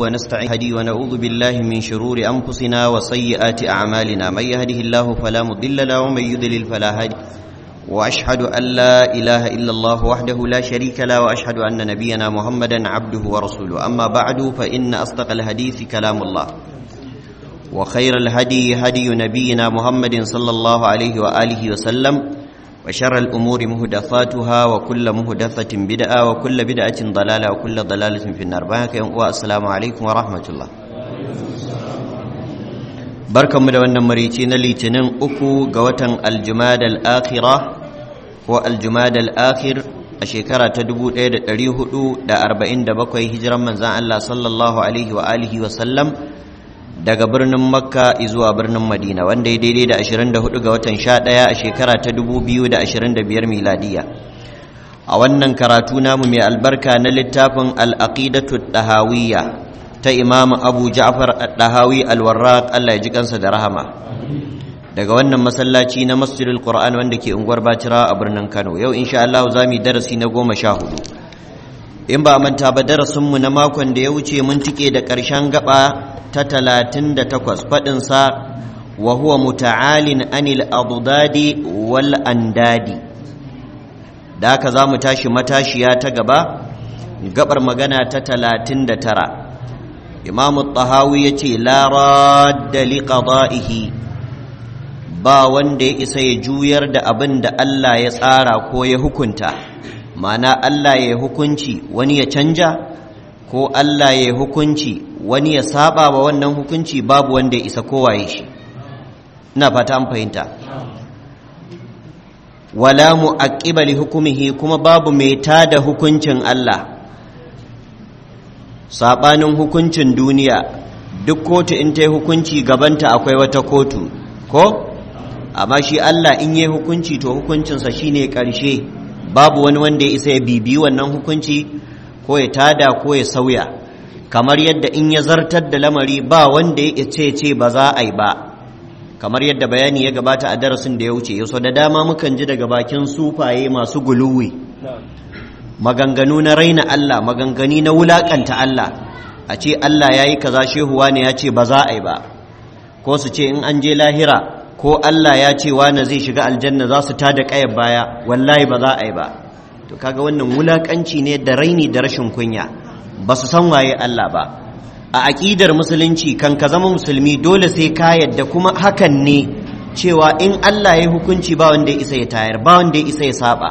ونستعين هدي ونعوذ بالله من شرور أنفسنا وسيئات أعمالنا من يهده الله فلا مضل له ومن يضلل فلا هادي وأشهد أن لا إله إلا الله وحده لا شريك له وأشهد أن نبينا محمدا عبده ورسوله أما بعد فإن أصدق الحديث كلام الله وخير الهدي هدي نبينا محمد صلى الله عليه وآله وسلم وشر الأمور مهدثاتها وكل مهدثة بدعة وكل بدعة ضلالة وكل ضلالة في النار والسلام عليكم ورحمة الله barkanmu da wannan marici na litinin uku ga watan aljumada al'akhira ko aljumada al'akhir a shekara ta 1447 hijiran manzan Allah sallallahu alaihi wa alihi wa sallam daga birnin makka zuwa birnin madina wanda ya daidai da 24 ga watan 11 a shekara ta 2025 miladiya a wannan karatu namu mai albarka na littafin al'aqidatu ɗahawiyya ta imam abu ja'far ɗahawi alwarraq allah ya ji kansa da rahama daga wannan masallaci na masjidul qur'an wanda ke unguwar bacira a birnin kano yau insha Allah za mu yi darasi na goma sha hudu in ba manta ba darasinmu na makon da ya wuce mun tike da ƙarshen gaba ta talatin da takwas faɗinsa wa huwa muta'alin anil adudadi wal andadi da haka za mu tashi matashiya ta gaba gabar magana ta talatin da tara imamu tahawi ya ce la radda li qada'ihi ba wanda ya isa ya juyar da abin da Allah ya tsara ko ya hukunta ma'ana Allah ya hukunci wani ya canja ko Allah ya hukunci wani ya saba wa wannan hukunci babu wanda ya isa kowaye shi ina fata an fahimta wala mu'aqqiba li hukumihi kuma babu mai tada hukuncin Allah sabanin hukuncin duniya duk kotu in ta yi hukunci gabanta akwai wata kotu ko amma shi Allah in yi hukunci to hukuncinsa shine ƙarshe babu wani wanda ya isa ya bibi wannan hukunci ko ya tada ko ya sauya kamar yadda in ya zartar da lamari ba wanda ya ce ce ba za a yi ba kamar yadda bayani ya gabata a darasin da ya wuce yau da dama mukan ji daga bakin sufaye masu guluwi maganganu na raina Allah maganganu na wulakanta Allah a ce Allah ya yi kaza shehuwa ne ya ce ba za a yi ba ko su ce in an je lahira ko Allah ya ce wani zai shiga aljanna za su tada ƙayar baya wallahi ba za a yi ba to kaga wannan wulakanci ne da raini da rashin kunya ba su san waye Allah ba a aƙidar musulunci kan ka zama musulmi dole sai ka yadda kuma hakan ne cewa in Allah ya hukunci ba wanda ya isa ya tayar ba wanda ya isa ya saba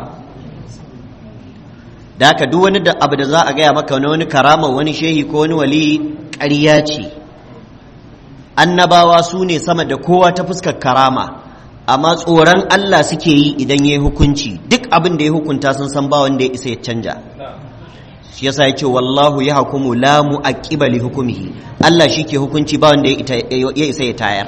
da haka duk wani da abu da za a gaya maka wani karama wani shehi ko wani wali ƙarya ce annabawa su ne sama da kowa ta fuskar karama amma tsoron Allah suke yi idan ya yi hukunci duk abin da ya hukunta sun san ba wanda ya isa ya canja shi yasa ya ce wallahu ya hukumu la mu'aqqiba li hukumihi Allah shi ke hukunci ba wanda ya isa ya tayar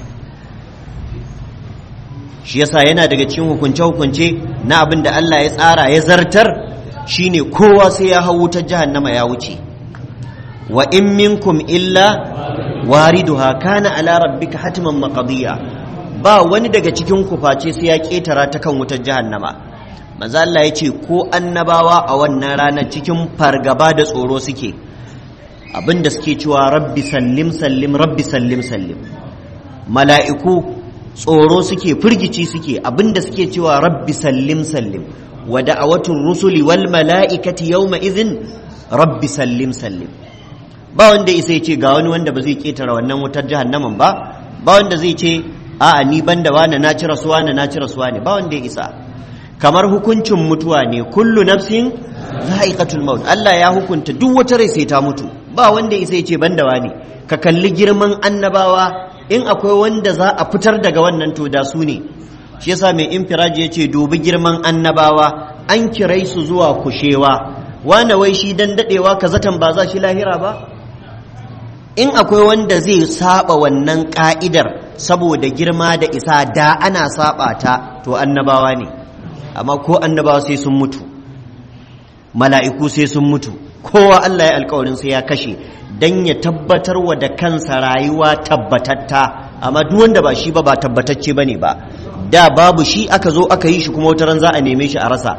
shi yasa yana daga cikin hukunce hukunce na abin da Allah ya tsara ya zartar shine kowa sai ya hau wutar jahannama ya wuce wa in minkum illa wariduha kana ala rabbika hatman maqdiya ba wani daga cikin ku face sai ya ketara ta kan wutar jahannama manzo Allah yace ko annabawa a wannan ranar cikin fargaba da tsoro suke abinda suke cewa rabbi sallim sallim rabbi sallim sallim mala'iku tsoro suke firgici suke abinda suke cewa rabbi sallim sallim wa da'awatul rusuli wal mala'ikati yawma idhin rabbi sallim sallim ba wanda isa ce ga wani wanda ba zai ketara wannan wutar jahannaman ba ba wanda zai ce a'a ni banda wani na ci rasuwa ne na ci rasuwa ne ba wanda ya isa kamar hukuncin mutuwa ne kullu nafsin za'iqatul maut Allah ya hukunta duk wata rai sai ta mutu ba wanda isa ce banda wani ka kalli girman annabawa in akwai wanda za a fitar daga wannan to da su ne shi yasa mai infiraji ya ce dubi girman annabawa an kirai su zuwa kushewa wane wai shi dan dadewa ka zaton ba za shi lahira ba in akwai wanda zai saba wannan ka'idar saboda girma da isa da ana saba ta to annabawa ne amma ko annabawa sai sun mutu mala'iku sai sun mutu kowa Allah ya alkawarin sai ya kashe dan ya tabbatar wa da kansa rayuwa tabbatatta amma duk wanda ba shi ba ba tabbatacce bane ba da babu shi aka zo aka yi shi kuma wata ran za a neme shi a rasa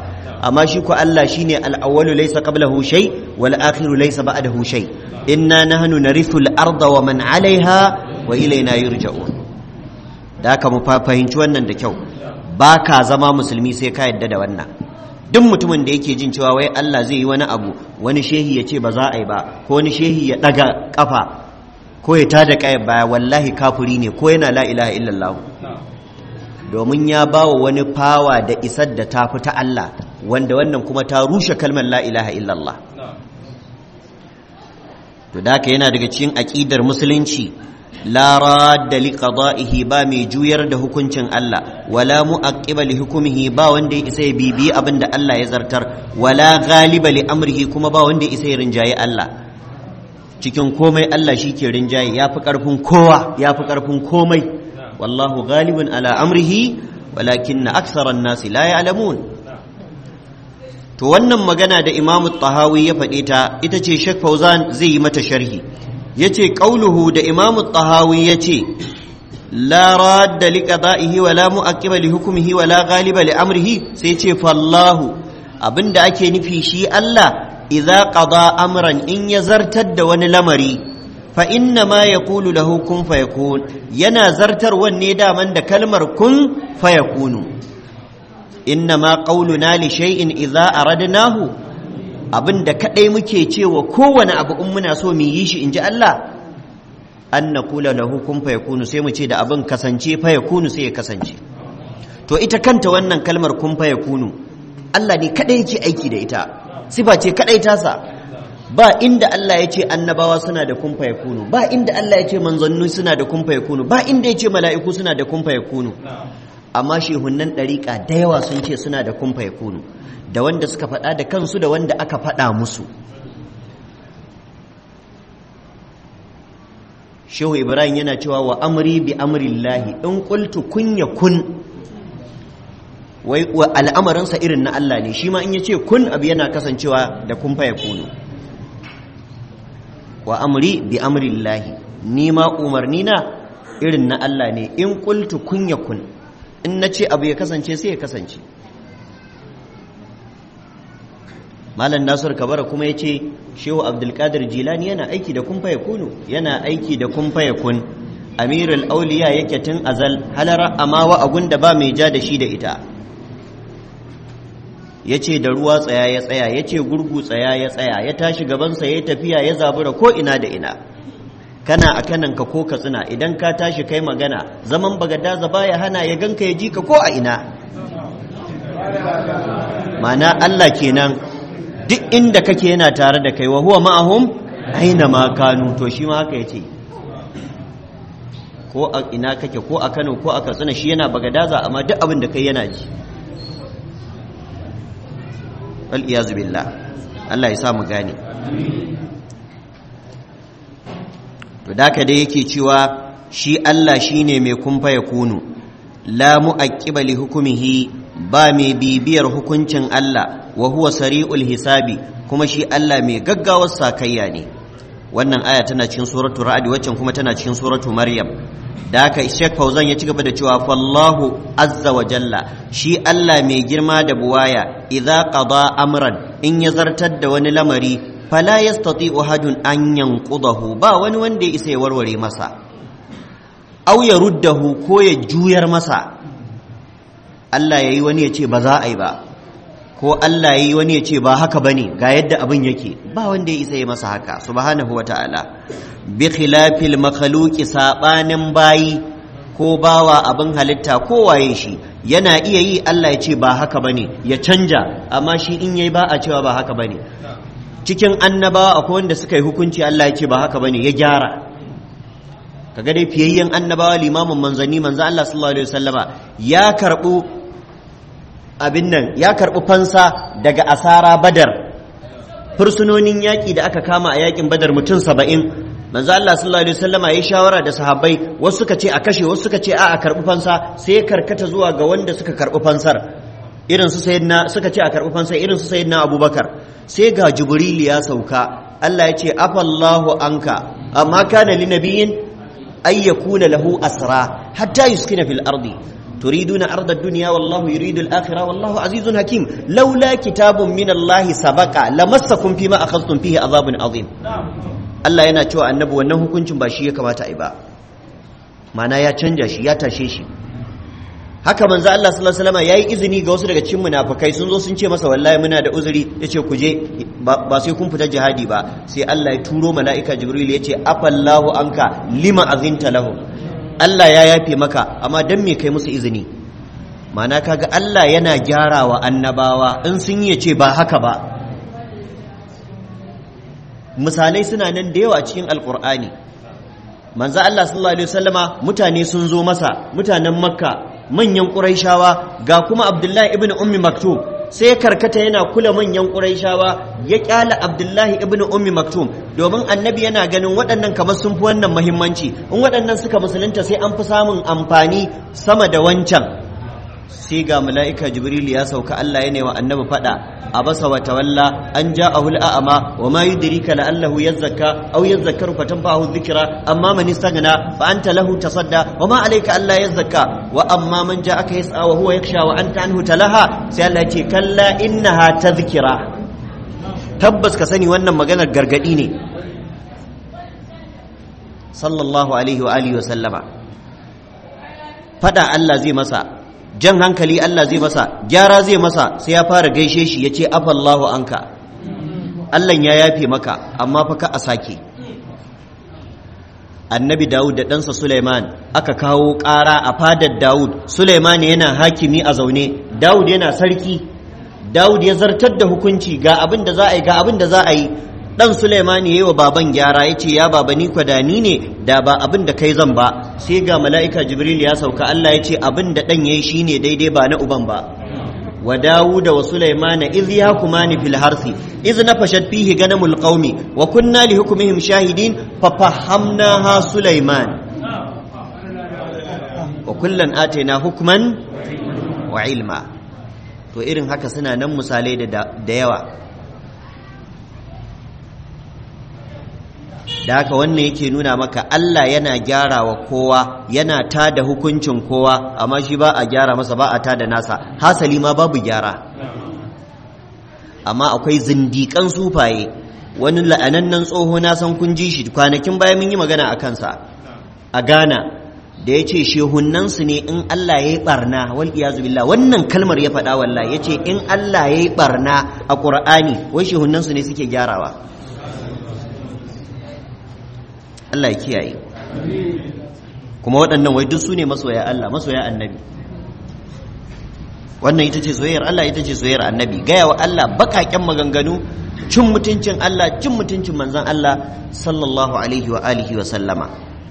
amma shi ko Allah shine al-awwalu laysa qablahu shay wal akhiru laysa ba'dahu shay inna nahnu narithu al-arda wa man 'alayha wa ilayna yurja'un da haka mu fahimci wannan da kyau ba ka zama musulmi sai ka yadda da wannan duk mutumin da yake jin cewa wai Allah zai yi wani abu wani shehi ya ce ba za a yi ba ko wani shehi ya daga kafa ko ya tada kayan baya wallahi kafuri ne ko yana la ilaha illallah domin ya ba wa wani fawa da isar da ta fi ta Allah wanda wannan kuma ta rushe kalmar la ilaha illallah to da haka yana daga cikin aƙidar musulunci la radda li qada'ihi ba mai juyar da hukuncin Allah wala mu'aqqiba li hukmihi ba wanda ya isa ya bibi abin da Allah ya zartar wala ghaliba li amrihi kuma ba wanda ya isa ya rinjaye Allah cikin komai Allah shi ke rinjaye ya fi ƙarfin kowa ya fi ƙarfin komai wallahu ghalibun ala amrihi walakinna aktharan nasi la ya'lamun to wannan magana da imamu tahawi ya faɗe ta ita ce shek fauzan zai yi mata sharhi ya ce ƙauluhu da imamu tahawi ya ce la radda li qada'ihi wa la mu'aqqiba li hukmihi wa la ghaliba li amrihi sai ce fallahu abinda ake nufi shi Allah idza qada amran in ya zartar da wani lamari fa inna ma yaqulu lahu kun fayakun yana zartar wanne daman da kalmar kun fayakunu inna ma qauluna li shay'in idza aradnahu abinda kadai muke cewa kowane abu in muna so mu yi shi inji Allah an naqula lahu kun fayakunu sai mu ce da abin kasance fayakunu sai ya kasance to ita kanta wannan kalmar kun fayakunu Allah ne kadai yake aiki da ita sifa ce kadai tasa ba inda Allah ya ce annabawa suna da kun fayakunu ba inda Allah ya ce manzanni suna da kun fayakunu ba inda ya ce mala'iku suna da kun fayakunu amma shehunan ɗariƙa da yawa sun ce suna da kumfa ya kunu da wanda suka faɗa da kansu da wanda aka faɗa musu shehu ibrahim yana cewa wa amri bi amrillahi in qultu kun ya kun wai al'amarinsa irin na Allah ne shi ma in yace kun abu yana kasancewa da kumfa ya kunu wa amri bi amrillahi ni ma umarni na irin na Allah ne in qultu kun ya kun in na ce abu ya kasance sai ya kasance malam nasir kabara kuma ya ce shehu abdulkadir jilani yana aiki da kumfa ya kunu yana aiki da kumfa ya kun amirul auliya yake tun azal halara amawa agun da ba mai ja da shi da ita ya ce da ruwa tsaya ya tsaya ya ce gurgu tsaya ya tsaya ya tashi gabansa ya tafiya ya zabura ko ina da ina kana a kananka ko ka tsina idan ka tashi kai magana zaman bagadaza baya hana ya ganka ya ji ka ko a ina mana Allah kenan duk inda kake yana tare da kai wa huwa ma'ahum aina ma kanu to shi ma haka yace ko a ina kake ko a Kano ko a Katsina shi yana bagadaza amma duk abin da kai yana ji wal iyazu billah Allah ya sa mu gane to da ka dai yake cewa shi Allah shine mai kumfa ya kunu la mu'aqqiba li hukumihi ba mai bibiyar hukuncin Allah wa huwa sari'ul hisabi kuma shi Allah mai gaggawar sakayya ne wannan aya tana cikin suratu ra'd waccan kuma tana cikin suratu maryam da haka Sheikh Fauzan ya ci gaba da cewa fallahu azza wa jalla shi Allah mai girma da buwaya idza qada amran in ya zartar da wani lamari fala yastati'u hadun an yanqudahu ba wani wanda ya isa ya warware masa aw ya ruddahu ko ya juyar masa Allah yayi wani ya ce ba za a yi ba ko Allah yayi wani ya ce ba haka bane ga yadda abin yake ba wanda ya isa ya masa haka subhanahu wata'ala bi khilafil makhluqi sabanin bayi ko bawa abin halitta ko waye shi yana iya yi Allah ya ce ba haka bane ya canja amma shi in yayi ba a cewa ba haka bane cikin annabawa akwai wanda suka yi hukunci Allah ya ce ba haka bane ya gyara kaga dai fiyayyen annabawa limamin manzanni manzo Allah sallallahu alaihi wasallama ya karbu abin nan ya karbu fansa daga asara badar fursunonin yaƙi da aka kama a yaƙin badar mutum saba'in manzo Allah sallallahu alaihi wasallama ya shawara da sahabbai wasu suka ce a kashe wasu suka ce a a karbi fansa sai karkata zuwa ga wanda suka karbi fansar irin su sayyidina suka ce a karbi fansar irin su sayyidina Abubakar sai ga Jibril ya sauka Allah ya ce afallahu anka amma kana li nabiyyin ay yakuna lahu asra hatta yuskina fil ardi turiduna arda ad-dunya wallahu yuridu al-akhirah wallahu azizun hakim laula kitabun min Allah sabaqa lamassakum fima akhadhtum fihi azabun azim Allah yana cewa annabi wannan hukuncin ba shi ya kamata a yi ba mana ya canja shi ya tashe shi haka manzo Allah sallallahu alaihi wasallam yayi izini ga wasu daga cikin munafikai sun zo sun ce masa wallahi muna da uzuri yace ku je ba sai kun fita jihadi ba sai Allah ya turo mala'ika Jibril yace afallahu anka lima azinta lahu Allah ya yafe maka amma dan me kai musu izini mana kaga Allah yana gyarawa annabawa in sun yi ce ba haka ba misalai suna nan da yawa cikin alkur'ani manzo Allah sallallahu alaihi wasallama mutane sun zo masa mutanen makka manyan quraishawa ga kuma abdullahi ibn ummi maktum sai karkata yana kula manyan quraishawa ya kyala abdullahi ibn ummi maktum domin annabi yana ganin waɗannan kamar sun fi wannan muhimmanci in waɗannan suka musulunta sai an fi samun amfani sama da wancan sai ga mala'ika jibril ya sauka Allah ya wa annabi fada abasa wa tawalla an ja'ahu al'ama wa ma yudrika la'allahu yazakka aw yadhakkaru fatanfa'ahu dhikra amma man istaghna fa anta lahu tasadda wa ma alayka alla yazakka wa amma man ja'aka yas'a wa huwa yakhsha wa anta anhu talaha sai Allah ya ce kalla innaha tadhkira tabbas ka sani wannan maganar gargadi ne sallallahu alaihi wa alihi wa sallama fada Allah zai masa jan hankali Allah zai masa gyara zai masa sai ya fara gaishe shi ya ce afallahu anka Allah ya yafe maka amma fa ka a sake annabi Dawud da ɗansa Suleiman aka kawo ƙara a fadar Dawud Suleiman yana hakimi a zaune Dawud yana sarki Dawud ya zartar da hukunci ga abin da za a yi ga abin da za a yi dan Suleimani yayi wa baban gyara yace ya baba ni kwadani ne da ba abin da kai zan ba sai ga mala'ika Jibril ya sauka Allah yace abin da dan yayi shine daidai ba na uban ba wa Dawuda wa Sulaimana idh yahkumani fil harsi idh nafashat fihi ganamul qaumi wa kunna li hukmihim shahidin fa fahamnaha Sulaiman wa kullan atayna hukman wa ilma to irin haka suna nan misalai da yawa da haka wannan yake nuna maka Allah yana gyara wa kowa yana tada hukuncin kowa amma shi ba a gyara masa ba a tada nasa hasali ma babu gyara amma akwai zindiƙan sufaye wani la'anannen tsoho na san kun ji shi kwanakin baya mun yi magana a kansa a Ghana da ya ce shehunnansu ne in Allah ya yi barna wal iyazu billah wannan kalmar ya faɗa wallahi ya ce in Allah ya yi barna a ƙur'ani wai shehunnansu ne suke gyarawa Allah ya kiyaye kuma waɗannan wai duk su ne masoya Allah masoya annabi wannan ita ce soyayyar Allah ita ce soyayyar annabi gaya wa Allah baƙaƙen maganganu cin mutuncin Allah cin mutuncin manzon Allah sallallahu alaihi wa alihi wa sallama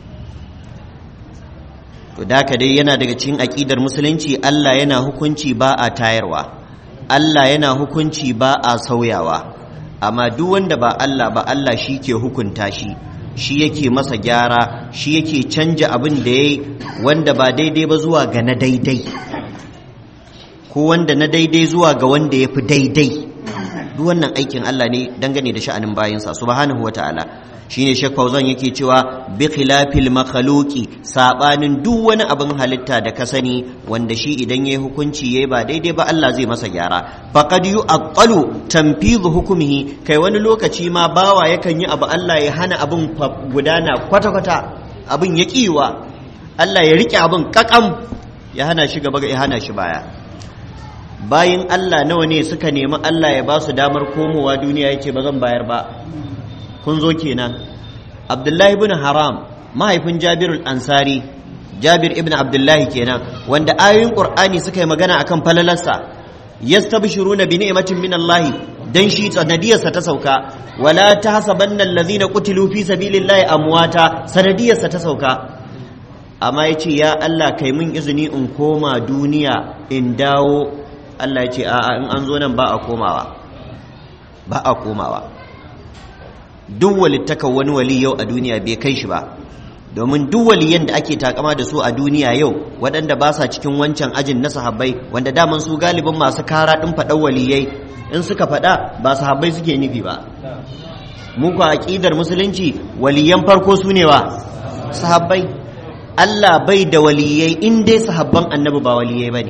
to da dai yana daga cikin aƙidar musulunci Allah yana hukunci ba a tayarwa Allah yana hukunci ba a sauyawa amma duk wanda ba Allah ba Allah shi ke hukunta shi shi yake masa gyara shi yake canja abin da ya yi wanda ba daidai ba zuwa ga na daidai ko wanda na daidai zuwa ga wanda ya fi daidai duk wannan aikin Allah ne dangane da sha'anin bayansa subhanahu wa ta'ala shine Sheikh Fauzan yake cewa bi khilafil makhluqi sabanin duk wani abin halitta da ka sani wanda shi idan yayi hukunci yayi ba daidai ba Allah zai masa gyara faqad yu'aqqalu tanfidhu hukmihi kai wani lokaci ma bawa yakan yi abu Allah ya hana abin gudana kwata kwata abin ya kiwa Allah ya rike abin kakam ya hana shi gaba ya hana shi baya bayin Allah nawa ne suka nemi Allah ya ba su damar komowa duniya yake ba zan bayar ba kun zo kenan abdullahi ibn haram mahaifin jabirul ansari jabir ibn abdullahi kenan wanda ayoyin qur'ani suka yi magana akan falalarsa yastabshiruna bi ni'matin min Allah dan shi sanadiyarsa ta sauka wala tahsabanna allazina qutilu fi sabilillahi amwata sanadiyarsa ta sauka amma yace ya Allah kai mun izini in koma duniya in dawo Allah ya ce a'a in an zo nan ba a komawa ba a komawa duk walittakan wani wali yau a duniya bai kai shi ba domin duk waliyan da ake takama da su a duniya yau waɗanda ba sa cikin wancan ajin na sahabbai wanda daman su galibin masu kara ɗin faɗan waliyai in suka faɗa ba sahabbai suke nufi ba mu ku aƙidar musulunci waliyan farko su ne wa sahabbai Allah bai da waliyai in dai sahabban annabi ba waliyai bane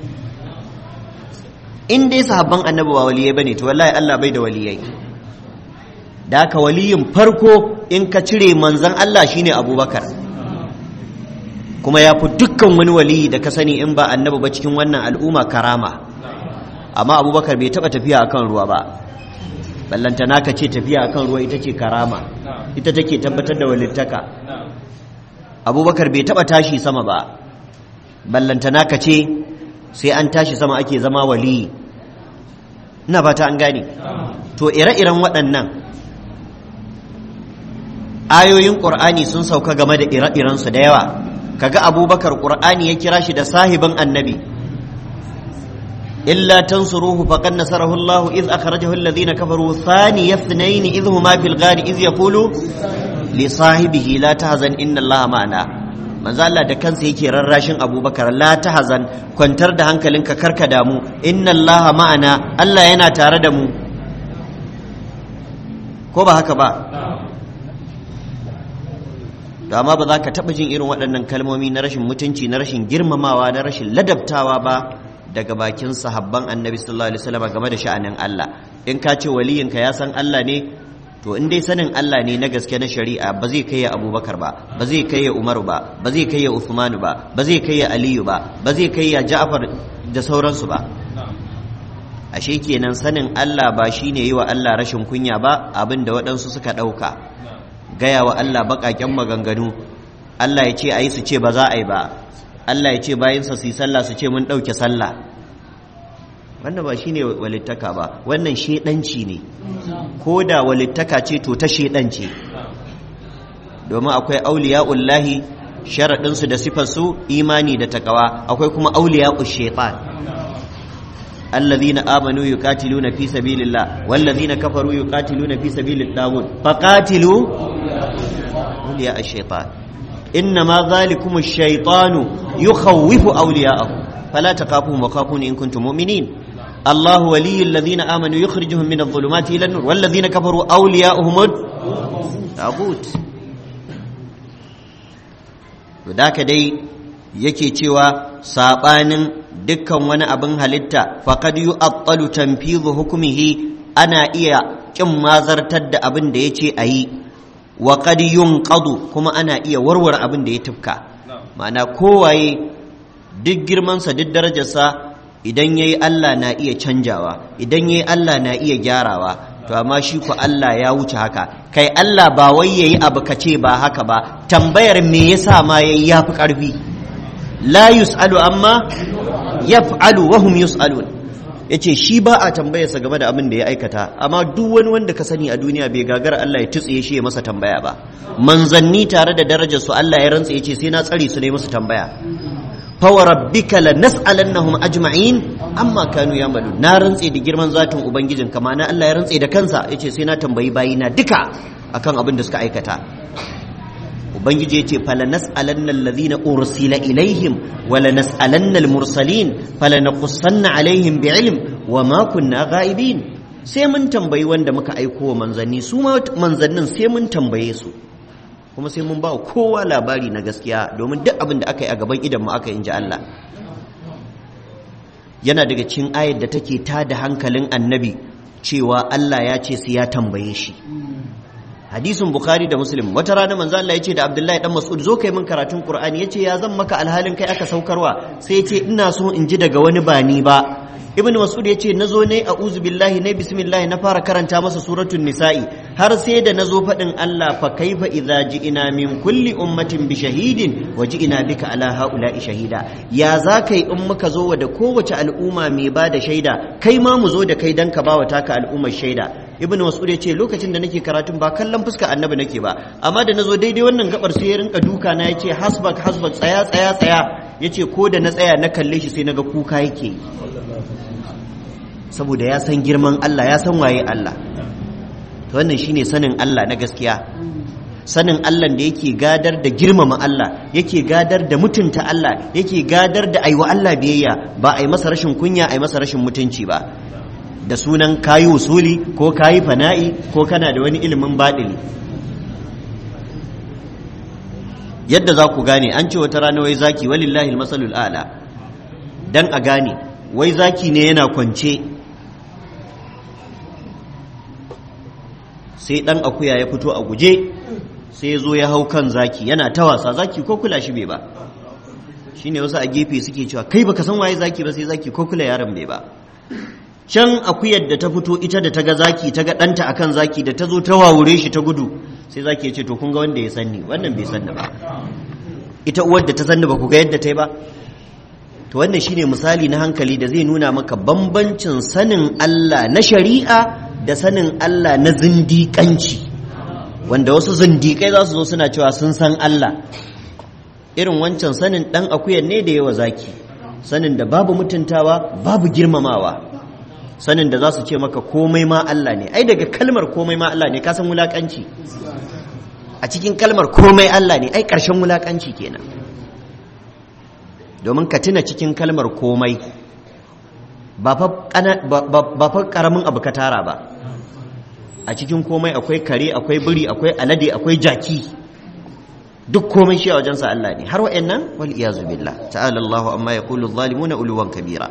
in dai sahabban annabi ba waliyai bane to wallahi Allah bai da waliyai da haka waliyin farko in ka cire manzon Allah shine Abubakar kuma ya fi dukkan wani waliyi da ka sani in ba annabi ba cikin wannan al'umma karama amma Abubakar bai taba tafiya akan ruwa ba ballantana ka ce tafiya akan ruwa ita ce karama ita take tabbatar da walittaka abubakar bai taba tashi sama ba ballantana ka ce sai an tashi sama ake zama waliyi ina fata an gane to ire-iren waɗannan ayoyin ƙur'ani sun sauka game da ire-irensu da yawa kaga abubakar ƙur'ani ya kira shi da sahibin annabi إلا تنصروه فقد نصره الله إذ أخرجه الذين كفروا ثاني اثنين إذ هما في الغار إذ يقول لصاحبه لا تحزن إن الله معنا manzo Allah da kansa yake rarrashin Abubakar la tahzan kwantar da hankalinka karka damu inna Allah ma'ana Allah yana tare da mu ko ba haka ba da amma ba za ka taɓa jin irin waɗannan kalmomi na rashin mutunci na rashin girmamawa na rashin ladabtawa ba daga bakin sahabban annabi sallallahu alaihi wasallam game da sha'anin Allah in ka ce waliyinka ya san Allah ne to in dai sanin Allah ne na gaske na shari'a ba zai kai ya Abubakar ba ba zai kai ya Umaru ba ba zai kai ya Uthman ba ba zai kai ya Aliyu ba ba zai kai ya Ja'far da sauransu ba ashe kenan sanin Allah ba shine yi wa Allah rashin kunya ba abin da waɗansu suka ɗauka gaya wa Allah baƙaƙen maganganu Allah ya ce a yi su ce ba za a yi ba Allah ya ce bayansa su yi sallah su ce mun ɗauke sallah wannan ba shine walittaka ba wannan shedanci ne ko da walittaka ce to ta shedanci domin akwai auliya'ullahi sharaɗinsu da sifarsu imani da takawa akwai kuma auliya'u shaitan الذين آمنوا يقاتلون في سبيل الله والذين كفروا يقاتلون في سبيل الطاغوت فقاتلوا أولياء الشيطان إنما ذلكم الشيطان يخوف أولياءه فلا تخافوهم وخافون إن كنتم مؤمنين الله ولي الذين آمنوا يخرجهم من الظلمات إلى النور والذين كفروا أولياؤهم الطاغوت وذاك دي yake cewa saɓanin dukkan wani abin halitta faqad yu'attalu tanfidhu hukmihi ana iya kin mazartar da abin da yace ayi wa qad yunqadu kuma ana iya warware abin da ya tufka ma'ana kowaye duk girmansa duk darajarsa idan yayi Allah na iya canjawa idan yayi Allah na iya gyarawa to amma shi ku Allah ya wuce haka kai Allah ba wai yayi abu kace ba haka ba tambayar me yasa ma yayi yafi karfi la yus'alu amma yaf'alu wa hum yus'alun yace shi ba a tambayarsa game da abin da ya aikata amma duk wani wanda ka sani a duniya bai gagara Allah ya tutsiye shi ya masa tambaya ba manzanni tare da darajar su Allah ya rantsa yace sai na tsare su ne musu tambaya fa wa rabbika lanas'alannahum ajma'in amma kanu yamalu na rantse da girman zatin ubangijin kama na Allah ya rantse da kansa yace sai na tambayi bayina duka akan abin da suka aikata ubangiji yace falanas'alanna alladhina ursila ilaihim wa lanas'alanna almursalin falanaqussanna alaihim bi'ilm wa ma kunna ghaibin sai mun tambayi wanda muka aiko wa manzanni su ma manzannin sai mun tambaye su kuma sai mun ba kowa labari na gaskiya domin duk abin da aka yi a gaban idan mu aka inji Allah yana daga cikin ayar da take tada hankalin annabi cewa Allah ya ce sai ya tambaye shi hadisin bukhari da muslim wata rana manzo Allah yace da abdullahi dan mas'ud zo kai min karatun qur'ani yace ya zan maka alhalin kai aka saukarwa sai yace ina so in ji daga wani ba ni ba ibnu mas'ud yace nazo ne a'udhu billahi ne bismillah na fara karanta masa suratul nisa'i har sai da nazo fadin Allah fa kaifa idza ji'ina min kulli ummatin bi shahidin wa ji'ina bika ala haula'i shahida ya za kai in muka zo da kowace al'umma mai ba da shaida kai ma mu zo da kai dan ka bawa taka al'ummar shaida ibnu mas'ud ya ce lokacin da nake karatun ba kallon fuska annabi nake ba amma da nazo daidai wannan gabar sai ya rinka duka na yace hasbak hasbak tsaya tsaya tsaya yace ko da na tsaya na kalle shi sai naga kuka yake saboda ya san girman Allah ya san waye Allah to wannan shine sanin Allah na gaskiya sanin Allah da yake gadar da girmama Allah yake gadar da mutunta Allah yake gadar da aiwa Allah biyayya ba a yi masa rashin kunya a yi masa rashin mutunci ba da sunan kayi usuli ko kayi fana'i ko kana da wani ilimin baɗili yadda za ku gane an ce wata rana wai zaki walillahi masalul a'la dan a gane wai zaki ne yana kwance sai dan akuya ya fito a guje sai ya zo ya hau kan zaki yana ta wasa zaki ko kula shi bai ba shine wasu a gefe suke cewa kai baka san waye zaki ba sai zaki ko kula yaron bai ba can akuyar da ta fito ita da ta ga zaki ta ga ɗanta akan zaki da ta zo ta wawure shi ta gudu sai zaki ya ce to kun ga wanda ya sanni wannan bai sanni ba ita uwar da ta sanni ba ku ga yadda ta yi ba to wannan shine misali na hankali da zai nuna maka bambancin sanin Allah na shari'a da sanin Allah na zindiƙanci wanda wasu zindiƙai za su zo suna cewa sun san Allah irin wancan sanin ɗan akuyar ne da yawa zaki sanin da babu mutuntawa babu girmamawa sanin da za su ce maka komai ma Allah ne ai daga kalmar komai ma Allah ne ka san wulakanci a cikin kalmar komai Allah ne ai ƙarshen wulakanci kenan domin ka tuna cikin kalmar komai ba fa ƙaramin abu ka tara ba a cikin komai akwai kare akwai biri akwai alade akwai jaki duk komai shi a wajensa Allah ne har wa'annan wal iyazu billah ta'ala Allahu amma yaqulu adh-dhalimuna uluwan kabira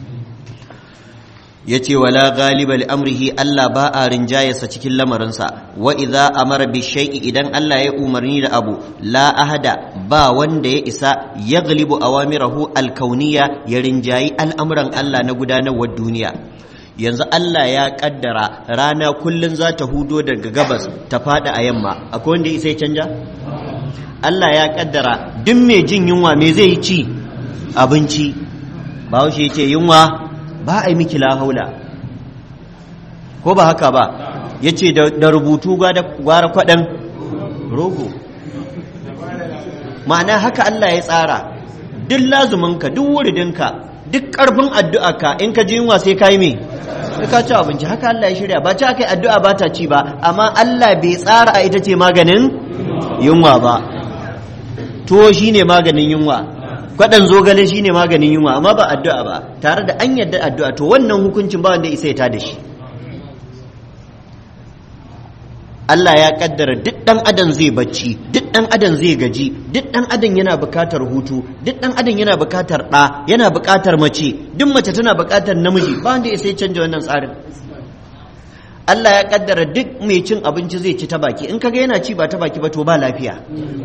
ya ce wala galiba amrihi Allah ba a rinjayarsa cikin lamarinsa wa idza amara bi shay'i idan Allah ya umarni da abu la ahada ba wanda ya isa ya galibu awamirahu alkauniya ya rinjayi al'amuran Allah na gudanarwar duniya yanzu Allah ya kaddara rana kullun za ta hudo daga gabas ta fada a yamma akwai wanda ya isa ya canja Allah ya kaddara duk mai jin yunwa me zai ci abinci ba ya ce yunwa ba a yi miki haula ko ba haka ba ya ce da rubutu gwara kwaɗan rogo ma'ana haka Allah ya tsara duk lazuminka duk wuridinka duk ƙarfin addu'arka in ka ji yunwa sai ka yi me sai ka ci abinci haka Allah ya shirya ba ci aka yi addu'a ba ta ci ba amma Allah bai tsara a ita ce maganin yunwa ba tuwo shine maganin yunwa kwaɗan zogale shine maganin yunwa amma ba addu'a ba tare da an yadda addu'a to wannan hukuncin ba wanda isa ya da shi Allah ya kaddara duk ɗan adam zai bacci duk ɗan adam zai gaji duk ɗan adam yana buƙatar hutu duk ɗan adam yana buƙatar ɗa yana buƙatar mace duk mace tana buƙatar namiji ba wanda isa ya canja wannan tsarin Allah ya kaddara duk mai cin abinci zai ci ta baki in kaga yana ci ba ta baki ba to ba lafiya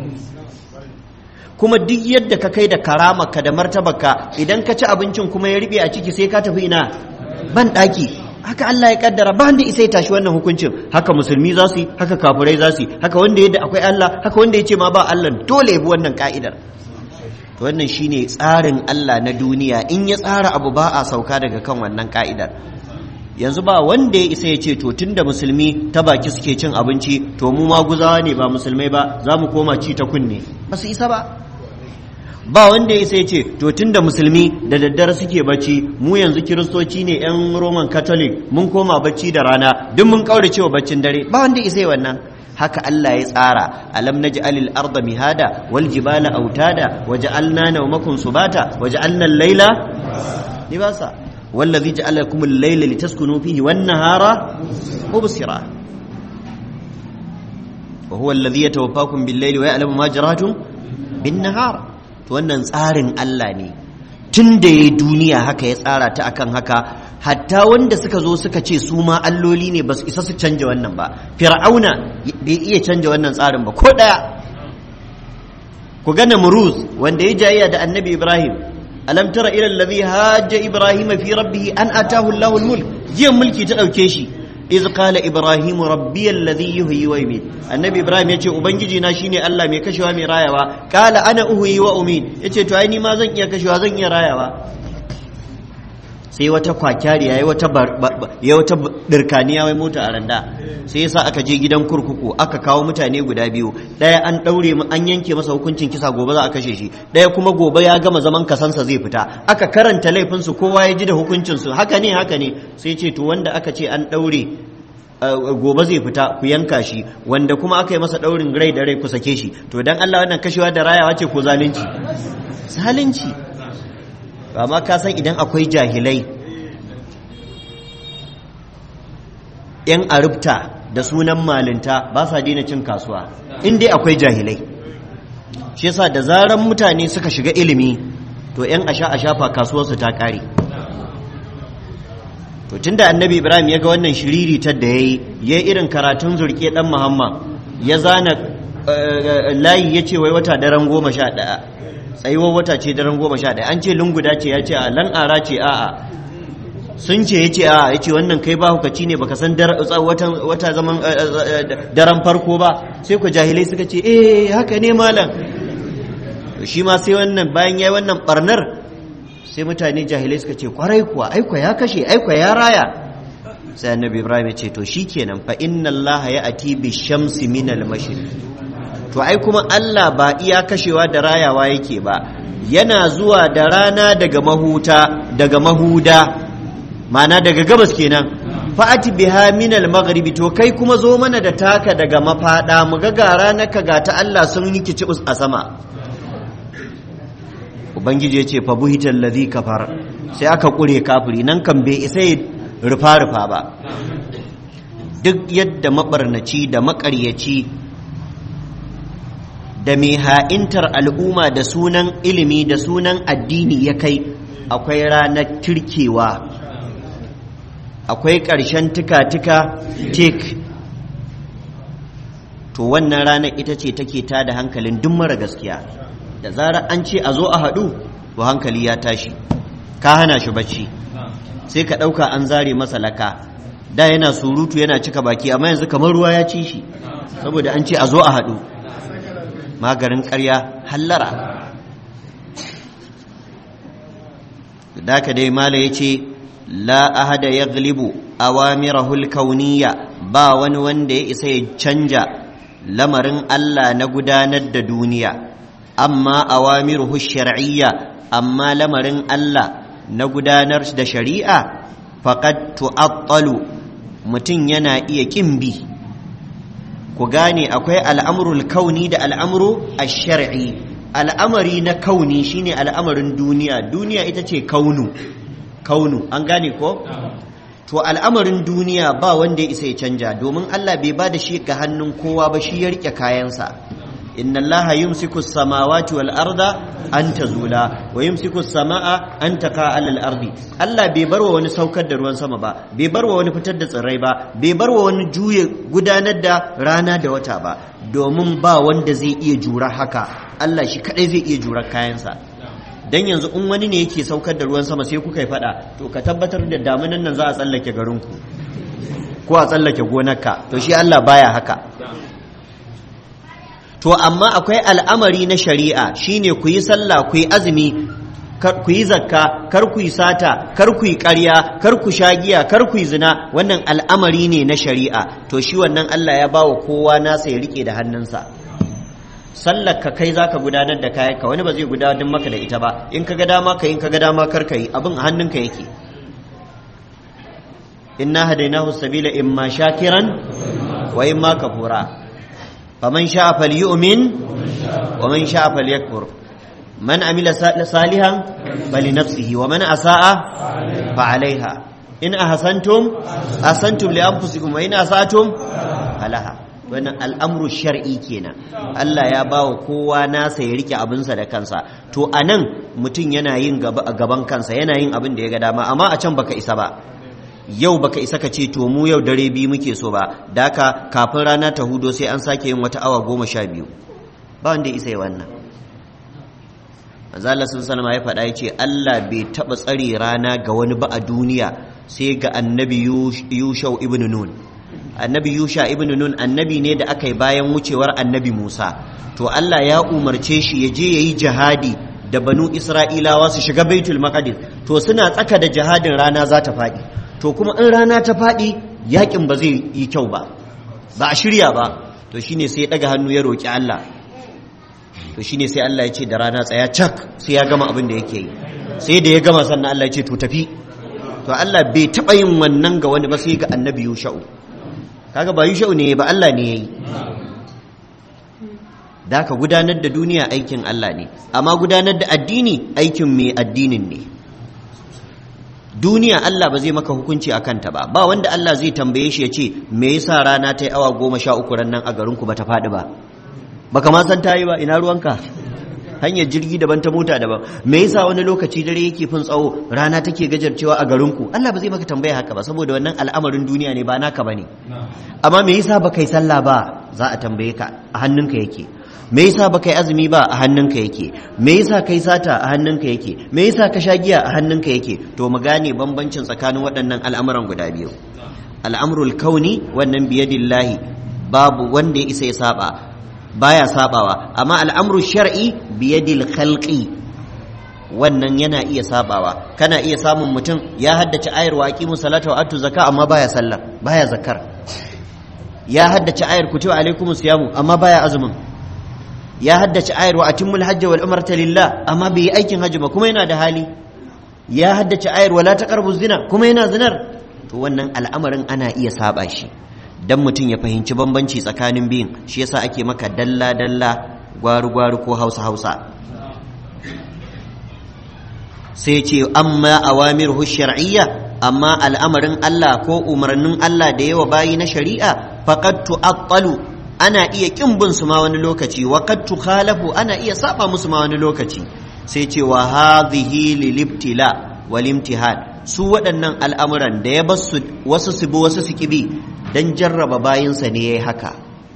kuma duk yadda ka kai da karamarka da martabarka idan ka ci abincin kuma ya riɓe a ciki sai ka tafi ina ban ɗaki haka Allah ya kaddara ba wanda isa ya tashi wannan hukuncin haka musulmi za su yi haka kafirai za su yi haka wanda yadda akwai Allah haka wanda ya ce ma ba Allah dole ya bi wannan ka'idar to wannan shine tsarin Allah na duniya in ya tsara abu ba a sauka daga kan wannan ka'idar yanzu ba wanda ya isa ya ce to tunda musulmi ta baki suke cin abinci to mu ma guzawa ne ba musulmai ba za mu koma ci ta kunne ba su isa ba ba wanda ya sai ce to tunda musulmi da daddare suke bacci mu yanzu kiristoci ne yan roman catholic mun koma bacci da rana duk mun kaure cewa baccin dare ba wanda ya sai wannan haka Allah ya tsara alam naj'alil arda mihada wal jibala autada waja'alna nawmakum subata waja'alna al-laila libasa wallazi ja'ala lakum al-layla litaskunu fihi wan nahara mubsira wa huwa alladhi yatawaffakum bil-layli wa ya'lamu ma jaratum bin-nahar to wannan tsarin Allah ne tun da ya duniya haka ya tsara ta akan haka hatta wanda suka zo suka ce su ma alloli ne ba su isa su canja wannan ba fir'auna bai iya canja wannan tsarin ba ko daya ku ga namruz wanda ya jayya da annabi ibrahim alam tara ila allazi hajja ibrahim fi rabbih an atahu allahu almulk jiyan mulki ta dauke shi iz qala ibrahim rabbi alladhi yuhyi wa yumiit annabi ibrahim yace ubangiji na shine Allah mai kashewa mai rayawa qala ana uhyi wa umiit yace to ai ni ma zan iya kashewa zan iya rayawa sai wata kwakyari yayi wata ya wata dirkaniya wai mota a randa sai yasa aka je gidan kurkuku aka kawo mutane guda biyu daya an daure mu an yanke masa hukuncin kisa gobe za a kashe shi daya kuma gobe ya gama zaman kasansa zai fita aka karanta laifin su kowa ya ji da hukuncin su haka ne haka ne sai ce to wanda aka ce an daure gobe zai fita ku yanka shi wanda kuma aka yi masa daurin rai da rai ku sake shi to dan Allah wannan kashewa da rayawa ce ko zalunci zalunci amma ka san idan akwai jahilai yan arubta da sunan malinta ba sa daina cin kasuwa in dai akwai jahilai shi yasa da zaran mutane suka shiga ilimi to 'yan asha a shafa kasuwarsu ta ƙare to tunda annabi ibrahim ya ga wannan shiriritar da ya yi ya irin karatun zurke dan muhammad ya zana layi ya ce wai wata daren goma sha ɗaya tsayuwar wata ce daren goma sha ɗaya an ce lunguda ce ya ce a lan'ara ce a'a sun ce ya ce a ya ce wannan kai ba hukaci ne baka san wata zaman daren farko ba sai ku jahilai suka ce eh haka ne malam shi ma sai wannan bayan ya yi wannan barnar sai mutane jahilai suka ce kwarai kuwa aikwa ya kashe aikwa ya raya sai annabi ibrahim ya ce to shikenan fa inna allah ya ati bi shamsi min al to ai kuma allah ba iya kashewa da rayawa yake ba yana zuwa da rana daga mahuta daga mahuda mana daga gabas kenan fa'ati biha min al-maghribi to kai kuma zo mana da taka daga mafada mu ga gara na ga ta Allah sun yi kicibus a sama ubangiji ya ce fa buhital ladhi kafar sai aka kure kafiri nan kan bai isa rufa rufa ba duk yadda mabarnaci da makaryaci da mai ha'intar al'umma da sunan ilimi da sunan addini ya kai akwai ranar turkewa akwai ƙarshen tuka-tuka tek to wannan ranar ita ce take ta da hankalin duk mara gaskiya da zarar an ce a zo a haɗu to hankali ya tashi ka hana shi bacci sai ka ɗauka an zare masa laka da yana surutu yana cika baki amma yanzu kamar ruwa ya ci shi saboda an ce a zo a haɗu magarin ƙarya hallara da ka dai mala ya ce la ahada ya glibu awamirahul kauniya ba wani wanda ya isa ya canja lamarin Allah na gudanar da duniya amma awamiruhu shar'iyya amma lamarin Allah na gudanar da shari'a faqad tu'attalu mutum yana iya kin bi ku gane akwai al'amrul kauni da al'amru ash-shar'i al'amari na kauni shine al'amarin duniya duniya ita ce kaunu kaunu an gane ko to al'amarin duniya ba wanda ya isa ya canja domin Allah bai ba da shi ga hannun kowa ba shi ya rike kayansa inna allaha yumsiku samawati wal arda an tazula wa yumsiku samaa an taqa alal ardi Allah bai barwa wani saukar da ruwan sama ba bai barwa wani fitar da tsirrai ba bai barwa wani juye gudanar da rana da wata ba domin ba wanda zai iya jura haka Allah shi kadai zai iya jura kayansa dan yanzu in wani ne yake saukar da ruwan sama sai kuka yi fada to ka tabbatar da damunan nan za a tsallake garinku ko a tsallake gonarka to shi Allah baya haka to amma akwai al'amari na shari'a shine ku yi sallah ku yi azumi ku yi zakka kar ku yi sata kar ku yi ƙarya kar ku sha giya kar ku yi zina wannan al'amari ne na shari'a to shi wannan Allah ya bawa kowa nasa ya rike da hannunsa sallar ka kai zaka gudanar da kayan ka wani ba zai gudanar maka da ita ba in ka ga dama ka in ka ga dama kar ka yi abin a hannunka yake inna hadainahu sabila imma shakiran wa imma kafura faman sha'a falyu'min wa man sha'a falyakfur man amila salihan falinafsihi wa man asa'a fa alaiha in ahsantum ahsantum li anfusikum wa in asatum falaha wannan al'amru shar'i kenan Allah ya ba wa kowa nasa ya rike abinsa da kansa to a nan mutum yana yin gaban kansa yana yin abin da ya ga dama amma a can baka isa ba yau baka isa ka ce to mu yau dare biyu muke so ba da haka kafin rana ta hudo sai an sake yin wata awa goma sha biyu ba wanda isa yi wannan manzo sun salama ya faɗa ya ce Allah bai taɓa tsare rana ga wani ba a duniya sai ga annabi yushau ibn nun annabi yusha ibn nun annabi ne da aka yi bayan wucewar annabi musa to allah ya umarce shi ya je ya yi jihadi da banu isra'ilawa su shiga baitul maqdis to suna tsaka da jihadin rana za ta faɗi to kuma in rana ta faɗi yakin ba zai yi kyau ba ba a shirya ba to shine sai ya ɗaga hannu ya roƙi allah to shine sai allah ya ce da rana tsaya cak sai ya gama abin da yake yi sai da ya gama sannan allah ya ce to tafi to allah bai taɓa yin wannan ga wani ba sai ga annabi yusha'u kaga ba yushau ne ba Allah ne yayi da ka gudanar da duniya aikin Allah ne amma gudanar da addini aikin mai addinin ne duniya Allah ba zai maka hukunci a kanta ba ba wanda Allah zai tambaye shi ya ce me yasa rana ta yi awa goma sha uku ran nan a garinku ba ta faɗi ba baka ma san ta yi ba ina ruwanka hanyar jirgi daban ta mota daban me yasa wani lokaci dare yake fin tsawo rana take gajarcewa a garinku Allah ba zai maka tambaya haka ba saboda wannan al'amarin duniya ne ba naka bane amma me yasa baka yi sallah ba za a tambaye ka a hannunka yake me yasa baka yi azumi ba a hannunka yake me yasa kai sata a hannunka yake me yasa ka sha giya a hannunka yake to mu gane bambancin tsakanin waɗannan al'amuran guda biyu al'amrul kauni wannan biyadillahi babu wanda ya isa ya saba baya sabawa amma al'amru shar'i biyadil khalqi wannan yana iya sabawa kana iya samun mutum ya haddace ayar wa aqimu salata wa atu zakka amma baya sallar baya zakar ya haddace ayar kutiba alaikumus siyamu amma baya azumin ya haddace ayar wa atimmul hajj wal umrata lillah amma bai yi aikin hajji ba kuma yana da hali ya haddace ayar wala taqrabu zina kuma yana zinar to wannan al'amarin ana iya saba shi dan mutum ya fahimci bambanci tsakanin biyun shi yasa ake maka dalla dalla gwaru gwaru ko hausa hausa sai ce amma awamiruhu shar'iyya amma al'amarin Allah ko umarnin Allah da yawa bayi na shari'a faqad tu'attalu ana iya kin bin su ma wani lokaci wa qad tukhalafu ana iya saba musu ma wani lokaci sai ce wa hadhihi lilibtila wal imtihan su waɗannan al'amuran da ya basu wasu su bi wasu su kibi dan jarraba bayinsa ne yayi haka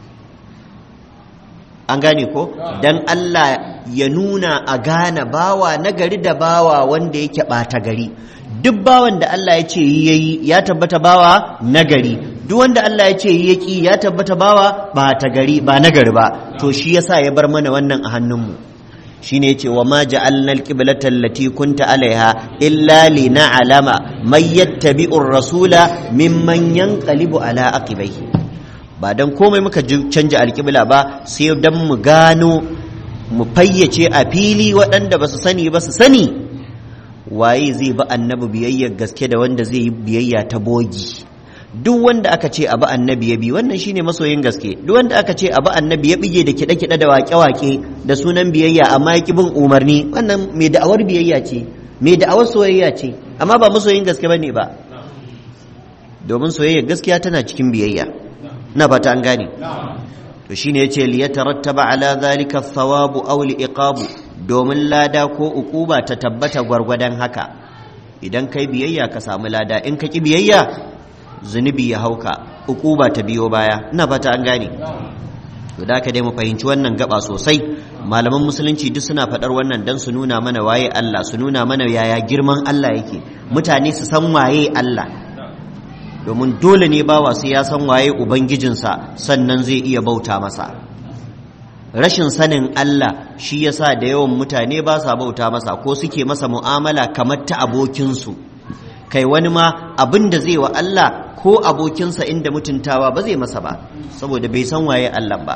an gane ko dan Allah ya nuna a gane bawa nagari da bawa wanda yake ɓata gari duk bawan da Allah ya ce yayi ya tabbata bawa nagari duk wanda Allah ya ce yi yaki ya tabbata bawa ba ta gari ba nagari ba to shi yasa ya bar mana wannan a hannunmu shine yace wa ma ja'alna al-qiblata allati kunta alaiha illa lina'lama man yattabi'u ar-rasula mimman yanqalibu ala aqibaihi ba dan komai muka canja alƙibla ba sai dan mu gano mu fayyace a fili waɗanda ba su sani ba su sani waye zai bi annabi biyayyar gaske da wanda zai yi biyayya ta bogi duk wanda aka ce abu annabi ya bi wannan shine masoyin gaske duk wanda aka ce abu annabi ya bige da kiɗe-kiɗe da waƙe-waƙe da sunan biyayya amma ya bin umarni wannan mai da'awar biyayya ce mai da'awar soyayya ce amma ba masoyin gaske bane ba domin soyayya gaskiya tana cikin biyayya na fata an gane to shine yace li yatarattaba ala zalika thawabu aw li iqabu domin lada ko ukuba ta tabbata gwargwadon haka idan kai biyayya ka samu lada in ka ki biyayya zunubi ya hauka ukuba ta biyo baya ina fata an gane to da ka dai mu fahimci wannan gaba sosai malaman musulunci duk suna faɗar wannan dan su nuna mana waye Allah su nuna mana yaya girman Allah yake mutane su san waye Allah domin dole ne bawa sai ya san waye ubangijinsa sannan zai iya bauta masa rashin sanin Allah shi yasa da yawan mutane ba sa bauta masa ko suke masa mu'amala kamar ta abokinsu kai wani ma abin da zai wa Allah ko abokinsa inda mutuntawa ba zai masa ba saboda bai san waye Allah ba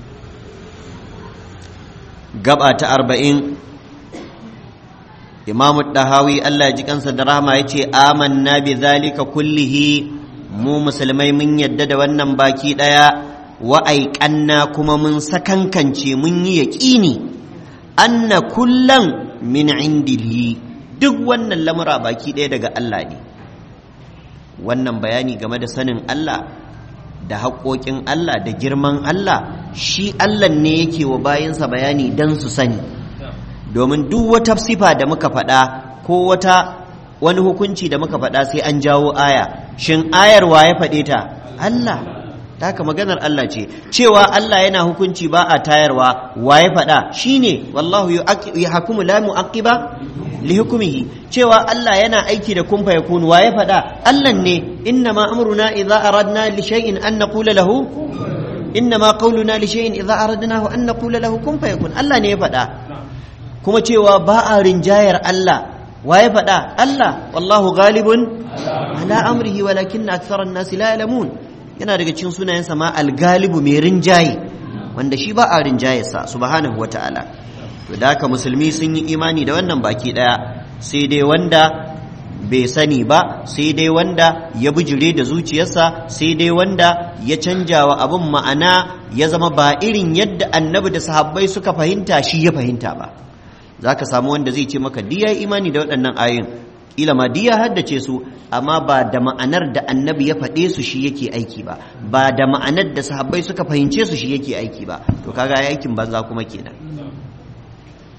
gaba ta arba'in imamu dahawi Allah ji kansa da rahama ya ce amanna bi zalika kullihi mu musulmai mun yadda da wannan baki ɗaya wa'aiƙanna kuma mun sakankance mun yi yaƙini anna kullan min indihi duk wannan lamura baki ɗaya daga Allah ne wannan bayani game da sanin Allah da haƙoƙin Allah da girman Allah shi Allah ne yake wa bayansa bayani don su sani domin duk wata sifa da muka faɗa ko wata wani hukunci da muka faɗa sai an jawo aya shin ayar wa ya faɗe ta Allah ta haka maganar Allah ce cewa Allah yana hukunci ba a tayarwa wa ya faɗa shine wallahu yahkumu la mu'aqqiba li hukmihi cewa Allah yana aiki da kun fayakun wa ya faɗa Allah ne inna ma amruna idza aradna li shay'in an naqula lahu inna ma qawluna li shay'in idza aradnahu an naqula lahu kun fayakun Allah ne ya faɗa kuma cewa ba a rinjayar Allah wa ya faɗa Allah wallahu ghalibun ala amrihi walakinna aktharan nasi la ya'lamun yana daga cikin sunayensa ma al-galibu mai rinjaye wanda shi ba a rinjayarsa subhanahu wata'ala to da haka musulmi sun yi imani da wannan baki daya sai dai wanda bai sani ba sai dai wanda ya bijire da zuciyarsa sai dai wanda ya canja wa abin ma'ana ya zama ba irin yadda annabi da sahabbai suka fahimta shi ya fahimta ba za ka samu wanda zai ce maka diya imani da waɗannan ayoyin kila ma diya haddace su amma ba da ma'anar da annabi ya faɗe su shi yake aiki ba ba da ma'anar da sahabbai suka fahimce su shi yake aiki ba to kaga aikin banza kuma kenan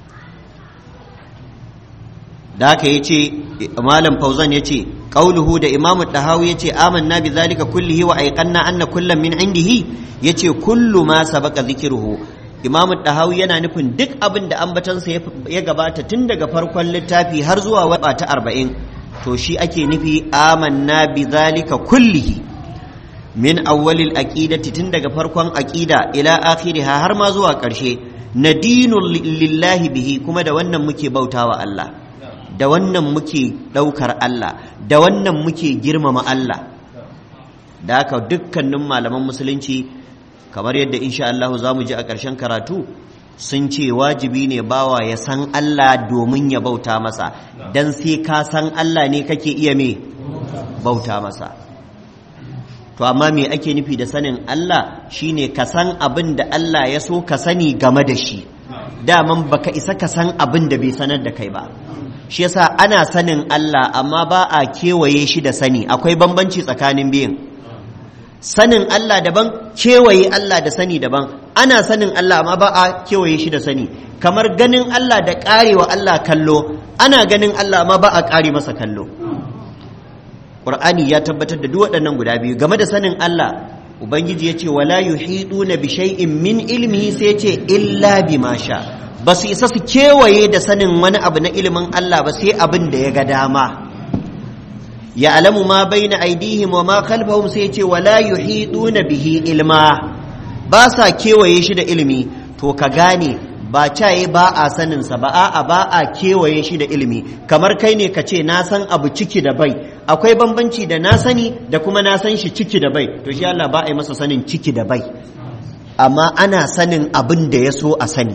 da haka yace malam fauzan yace qauluhu da imamu dahawi yace amanna bi zalika kullihi wa aiqanna anna kullam min indihi yace kullu ma sabaqa dhikruhu imamu dahawi yana nufin duk abin da ambatansa ya gabata tun daga farkon littafi har zuwa wata ta arba'in to shi ake nufi amanna bi zalika kullihi min awwalil aqidati tun daga farkon aqida ila akhiriha har ma zuwa ƙarshe nadinu lillahi bihi kuma da wannan muke bautawa Allah da wannan muke ɗaukar Allah da wannan muke girmama Allah da haka dukkanin malaman musulunci kamar yadda insha Allah za mu ji a ƙarshen karatu sun ce wajibi ne bawa ya san Allah domin ya bauta masa don sai ka san Allah ne kake iya me bauta masa to amma me ake nufi da sanin Allah shine ka san abin da Allah ya so ka sani game da shi daman baka isa ka san abin da bai sanar da kai ba shi yasa ana sanin Allah amma ba a kewaye shi da sani akwai bambanci tsakanin biyun sanin Allah daban kewaye Allah da sani daban ana sanin Allah amma ba a kewaye shi da sani kamar ganin Allah da karewa Allah kallo ana ganin Allah amma ba a kare masa kallo Qur'ani ya tabbatar da duk waɗannan guda biyu game da sanin Allah Ubangiji ya ce wala yuhiduna bi shay'in min ilmihi sai ce illa bima sha ba su isa su kewaye da sanin wani abu na ilimin Allah ba sai abin da ya ga dama ya alamu ma baina aidihim wa ma khalfahum sai ce wala yuhiduna bihi ilma ba sa kewaye shi da ilimi to ka gane ba caye ba a sanin sa ba a'a ba a kewaye shi da ilimi kamar kai ne ka ce na san abu ciki da bai akwai bambanci da na sani da kuma na san shi ciki da bai to shi Allah ba a yi masa sanin ciki da bai amma ana sanin abin da ya so a sani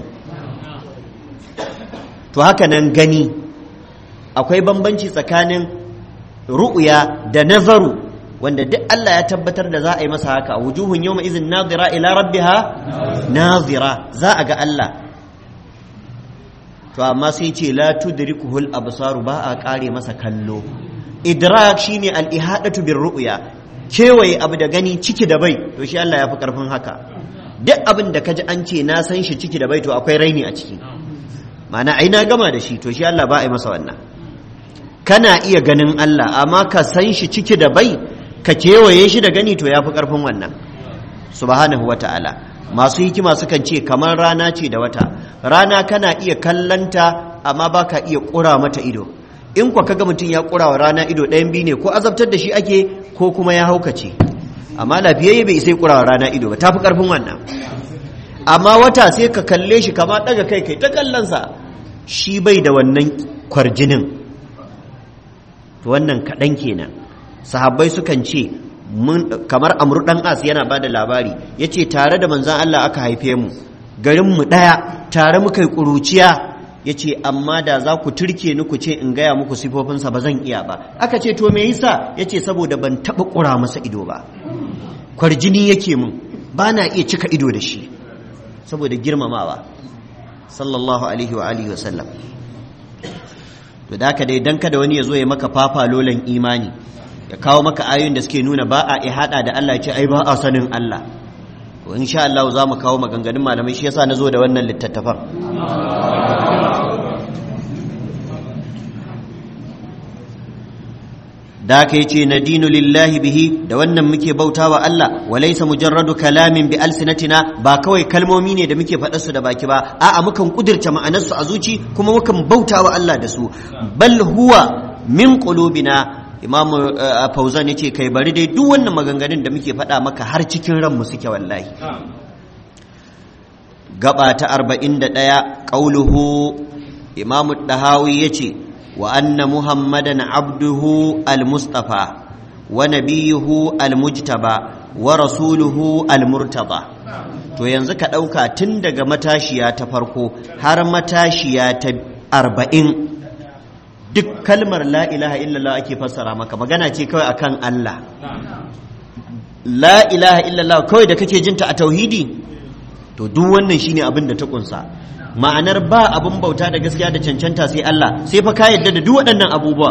to haka nan gani akwai bambanci tsakanin ru'ya da nazaru wanda duk Allah ya tabbatar da za a yi masa haka wujuhun yawma izin nazira ila rabbiha nazira za a ga Allah to amma sai ce la tudrikuhul absaru ba a kare masa kallo idrak shine al ihadatu bir ru'ya kewaye abu da gani ciki da bai to shi Allah ya fi karfin haka duk abin da kaji an ce na san shi ciki da bai to akwai raini a ciki ma'ana ai na gama da shi to shi Allah ba a yi masa wannan kana iya ganin Allah amma ka san shi ciki da bai ka kewaye shi da gani to ya fi ƙarfin wannan subhanahu wa ta'ala masu hikima sukan ce kamar rana ce da wata rana kana iya kallanta amma ba ka iya ƙura mata ido in kwa kaga mutum ya ƙura wa rana ido ɗayan biyu ne ko azabtar da shi ake ko kuma ya haukace amma lafiyayye bai sai ƙura wa rana ido ba ta fi ƙarfin wannan amma wata sai ka kalle shi kama ɗaga kai kai ta kallonsa shi bai da wannan kwarjinin wannan kaɗan kenan sahabbai sukan ce kamar amru ɗan as yana ba da labari ya ce tare da manzan Allah aka haife mu garinmu ɗaya tare muka yi ƙuruciya ya ce amma da za ku turke ni ku ce in gaya muku sifofinsa ba zan iya ba aka ce to me yasa ya ce saboda ban taɓa ƙura masa ido ba kwarjini yake mun ba na iya cika ido da shi saboda girmamawa sallallahu alaihi wa alihi wa sallam to da haka dai dan kada wani ya zo ya maka fafa lolan imani ya kawo maka ayoyin da suke nuna ba a ihada da Allah ya ce ai ba a sanin Allah to insha Allah za mu kawo maganganun malamai shi yasa na zo da wannan littattafan da aka yi ce na dinu lillahi bihi da wannan muke bauta wa Allah wa laisa mujarradu kalamin bi alsinatina ba kawai kalmomi ne da muke faɗa su da baki ba a'a mukan kudirce ma'anarsu a zuci kuma mukan bauta wa Allah da su bal huwa min qulubina imam fauzan yace kai bari dai duk wannan maganganun da muke faɗa maka har cikin ranmu suke wallahi gaba ta 41 qauluhu imam dahawi yace وأن محمدا عبده المصطفى ونبيه المجتبى ورسوله المرتضى to yanzu ka ɗauka tun daga matashiya ta farko har matashiya ta arba'in duk kalmar la ilaha illallah ake fassara maka magana ce kawai akan Allah la ilaha illallah kawai da kake jinta a tauhidi to duk wannan shine abin da ta kunsa ma'anar ba abin bauta da gaskiya da cancanta sai Allah sai fa ka yadda da duk waɗannan abubuwa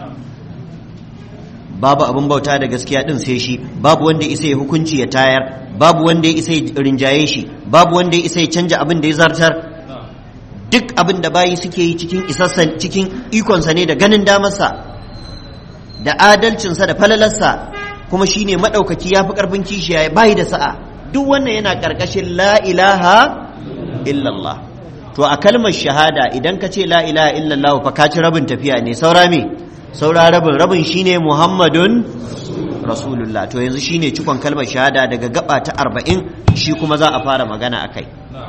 babu abin bauta da gaskiya din sai shi babu wanda isa ya hukunci ya tayar babu wanda ya isa ya rinjaye shi babu wanda ya isa ya canja abin da ya zartar duk abin da bayi suke yi cikin isassan cikin ikonsa ne da ganin damarsa da adalcinsa da falalarsa kuma shine maɗaukaki ya fi ƙarfin kishiya bayi da sa'a duk wannan yana ƙarƙashin la ilaha illallah to a kalmar shahada idan ka ce la ilaha illallah fa ka ci rabin tafiya ne saura me saura rabin rabin shine muhammadun rasulullah to yanzu shine cikon kalmar shahada daga gaba ta arba'in shi kuma za a fara magana a kai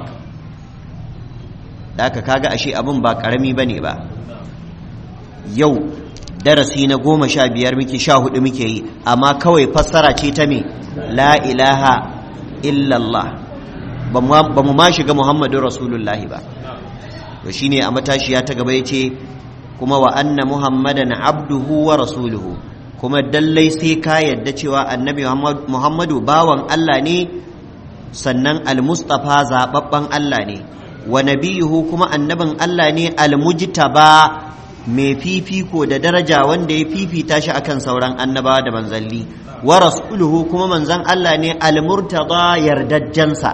da aka kaga ashe abin ba karami ba ne ba yau darasi na goma sha biyar muke sha hudu muke yi amma kawai fassara ce ta me la ilaha illallah ba mu ma shiga muhammadun rasulullahi ba to shine a matashiya ta gaba ya ce kuma wa anna muhammadan abduhu wa rasuluhu kuma dallai sai ka yadda cewa annabi muhammadu bawan Allah ne sannan almustafa zababben Allah ne wa nabiyuhu kuma annabin Allah ne almujtaba mai fifiko da daraja wanda ya fifita shi akan sauran annabawa da manzalli wa rasuluhu kuma manzan Allah ne almurtada yardajjansa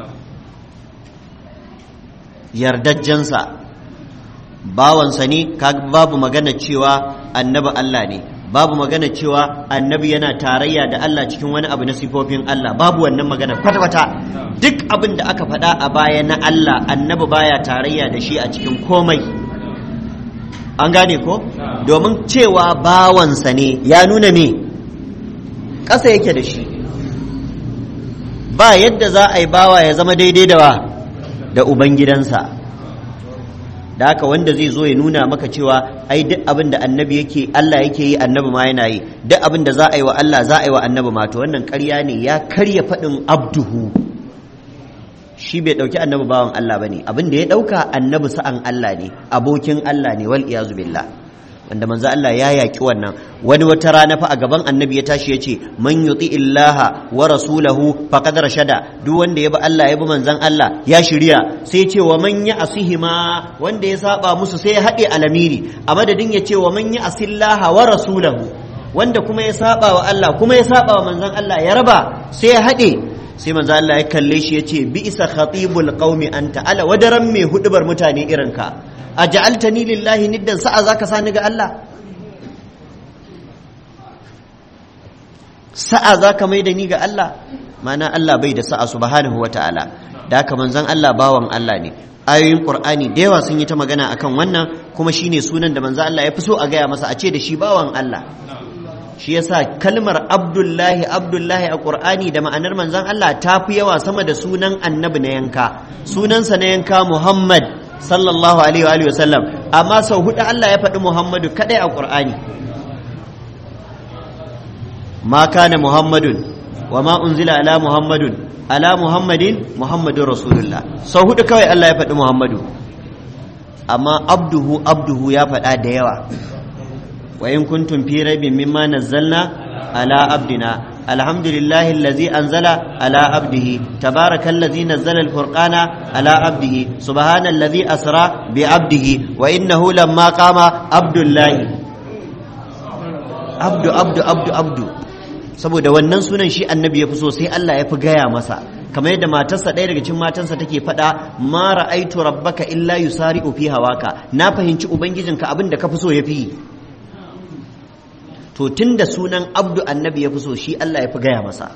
yardajjansa bawansa ne babu magana cewa annabi Allah ne babu magana cewa annabi yana tarayya da Allah cikin wani abu na sifofin Allah babu wannan magana kwata-kwata duk abin da aka faɗa a baya na Allah annabi baya tarayya da shi a cikin komai an gane ko domin cewa bawansa ne ya nuna me ƙasa yake da shi ba yadda za a yi bawa ya zama daidai da wa da ubangidansa da haka wanda zai zo ya nuna maka cewa ai duk abin da annabi yake Allah yake yi annabi ma yana yi duk abin da za a yi wa Allah za a yi wa annabi ma to wannan ƙarya ne ya karya faɗin abduhu shi bai ɗauki annabi bawan Allah bane abin da ya ɗauka annabi sa'an Allah ne abokin Allah ne wal iyazu billah wanda manzo Allah ya yaki wannan wani wata rana fa a gaban annabi ya tashi ya ce man yuti illaha wa rasulahu faqad rashada duk wanda ya bi Allah ya bi manzon Allah ya shirya sai ce wa man ya asihima wanda ya saba musu sai ya haɗe alamiri a madadin ya ce wa man ya asillaha wa rasulahu wanda kuma ya saba wa Allah kuma ya saba wa manzon Allah ya raba sai ya haɗe sai manzo Allah ya kalle shi ya ce bi isa khatibul qaumi anta ala wadaran mai hudubar mutane irin ka aj'altani lillahi niddan sa'a zaka sani ga Allah sa'a zaka mai da ni ga Allah mana Allah bai da sa'a subhanahu wata'ala da haka manzon Allah bawan Allah ne ayoyin Qur'ani da yawa sun yi ta magana akan wannan kuma shine sunan da manzon Allah ya fi so a gaya masa a ce da shi bawan Allah shi yasa kalmar abdullahi abdullahi a ƙur'ani da ma'anar manzon Allah ta fi yawa sama da sunan annabi na yanka sunansa na yanka muhammad sallallahu alaihi wa sallam amma sau hudu Allah ya faɗi muhammadu kadai a ƙur'ani ma kana muhammadun wa ma unzila ala muhammadun ala muhammadin muhammadun rasulullah sau hudu kawai Allah ya faɗi muhammadu amma abduhu abduhu ya faɗa da yawa وإن كنتم في ريب مما نزلنا على عبدنا الحمد لله الذي أنزل على عبده تبارك الذي نزل الفرقان على عبده سبحان الذي أسرى بعبده وإنه لما قام عبد الله عبد عبد عبد عبد saboda wannan sunan shi annabi ya fi so sai Allah ya fi gaya masa kamar yadda matarsa ɗaya daga cikin matansa take faɗa ma ra'aitu rabbaka illa yusari'u fi hawaka na fahimci ubangijinka abin da ka fi so ya fi to tun da sunan abdu annabi ya fi so shi Allah ya fi gaya masa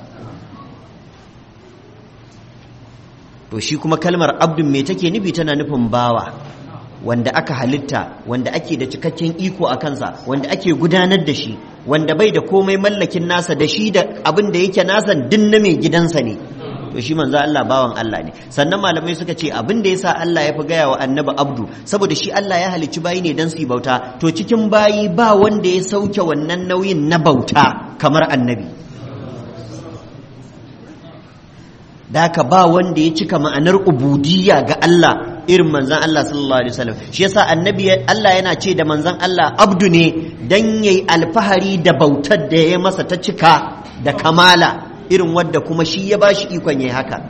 to shi kuma kalmar abdun me take nufi tana nufin bawa wanda aka halitta wanda ake da cikakken iko a kansa wanda ake gudanar da shi wanda bai da komai mallakin nasa da shi da abin da yake nasa din na mai gidansa ne to shi manzo Allah bawan Allah ne sannan malamai suka ce abin da yasa Allah ya fi gaya wa annabi abdu saboda shi Allah ya halicci bayi ne dan su bauta to cikin bayi ba wanda ya sauke wannan nauyin na bauta kamar annabi daka ba wanda ya cika ma'anar ubudiyya ga Allah irin manzan Allah sallallahu alaihi wasallam shi yasa annabi Allah yana ce da manzan Allah abdu ne dan yayi alfahari da bautar da ya masa ta cika da kamala irin wadda kuma shi ya bashi ikon yayi haka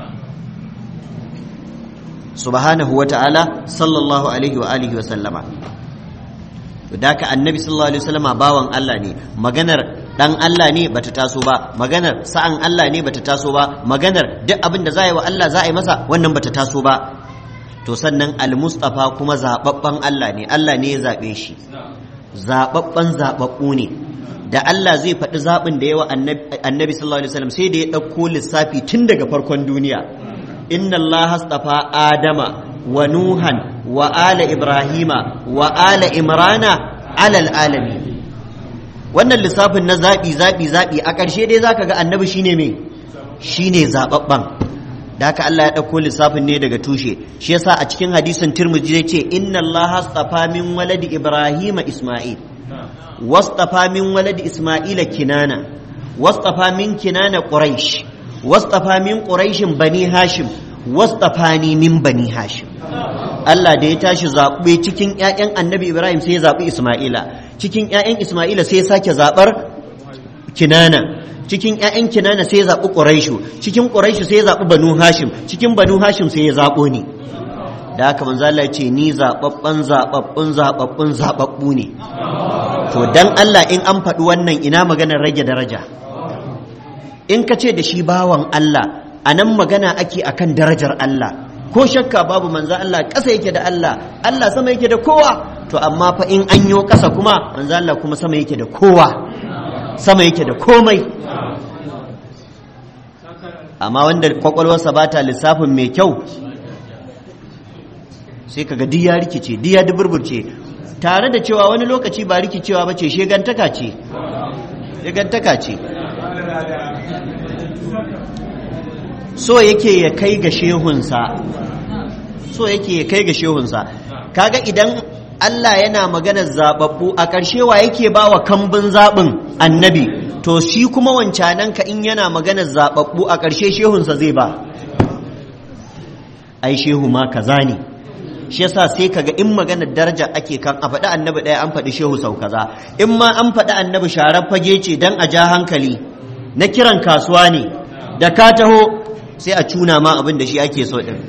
subhanahu wa ta'ala sallallahu alaihi wa alihi wa sallama daka annabi sallallahu alaihi wasallama bawan Allah ne maganar dan Allah ne bata taso ba maganar sa'an Allah ne bata taso ba maganar duk abin da za yi wa Allah za a yi masa wannan bata taso ba to sannan al-mustafa kuma zababban Allah ne Allah ne ya zabe shi zababban zababbu ne da Allah zai faɗi zaɓin da yawa annabi sallallahu alaihi wasallam sai da ya ɗauko lissafi tun daga farkon duniya inna Allah hastafa adama wa nuhan wa ala ibrahima wa ala imrana alal alami wannan lissafin na zaɓi zaɓi zaɓi a ƙarshe dai zaka ga annabi shine me shine zaɓaɓɓen da haka Allah ya ɗauko lissafin ne daga tushe shi yasa a cikin hadisin Tirmidhi zai ce inna Allah hastafa min waladi Ibrahim Isma'il wastafa min waladi Isma'ila Kinana wastafa min Kinana Quraish wastafa min Quraish bani Hashim wastafani min bani Hashim Allah da ya tashi zaɓe cikin ƴaƴan Annabi Ibrahim sai ya zaɓi Isma'ila cikin ƴaƴan Isma'ila sai ya sake zaɓar Kinana cikin ‘ya'yan kinana sai ya zaɓi ƙuraishu cikin ƙuraishu sai ya zaɓi banu hashim cikin banu hashim sai ya zaɓo ni da haka manzo Allah ce ni zaɓaɓɓen zaɓaɓɓun zaɓaɓɓun zaɓaɓɓu ne to dan Allah in an faɗi wannan ina maganar rage daraja in ka ce da shi bawan Allah a nan magana ake akan darajar Allah ko shakka babu manzo Allah ƙasa yake da Allah Allah sama yake da kowa to amma fa in an yo ƙasa kuma manzo Allah kuma sama yake da kowa sama yake da komai amma wanda kwakwalwarsa ba ta lissafin mai kyau sai kaga duk ya rikice duk ya duburburce tare da cewa wani lokaci ba rikicewa ba ce shegantaka ce shegantaka ce so yake ya kai ga shehunsa so yake ya kai ga shehunsa kaga idan Allah yana maganar zababbu a ƙarshe wa yake ba wa kambun zaɓin annabi to shi kuma wancanan ka in yana maganar zababbu a ƙarshe shehunsa zai ba ai shehu ma kaza ne shi yasa sai kaga in maganar daraja ake kan a faɗi annabi ɗaya an faɗi shehu sau kaza in ma an faɗi annabi sharar fage ce dan a ja hankali na kiran kasuwa ne da ka taho sai a cuna ma abin da shi ake so ɗin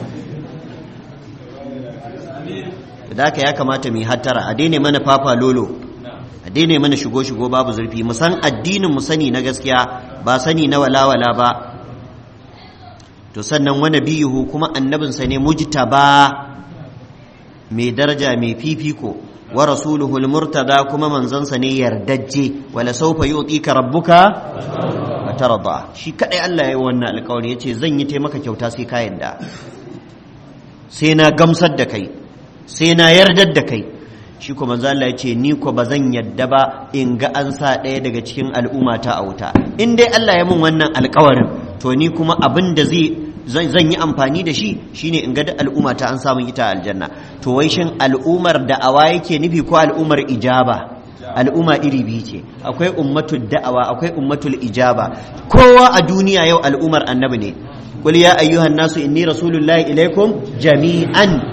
da haka ya kamata mu yi hattara a daina mana fafa lolo a daina mana shigo shigo babu zurfi mu san addinin mu sani na gaskiya ba sani na walawala ba to sannan wani biyuhu kuma annabinsa ne mujtaba mai daraja mai fifiko wa rasuluhu murtada kuma manzansa ne yardajje wala sawfa yu'tika rabbuka fatarda shi kadai Allah ya yi wannan alƙawari yace zan yi taimaka kyauta sai ka yarda sai na gamsar da kai sai na yardar da kai shi kuma manzo Allah ya ce ni ko ba zan yadda ba in ga an sa ɗaya daga cikin al'umma ta a wuta in dai Allah ya mun wannan alƙawarin to ni kuma abin da zai zan yi amfani da shi shine in ga da al'umma ta an samu ita aljanna to wai shin al'ummar da'awa yake nufi ko al'ummar ijaba al'umma iri biyu ce akwai ummatul da'awa akwai ummatul ijaba kowa a duniya yau al'ummar annabi ne qul ya ayyuhan nasu inni rasulullahi ilaikum jami'an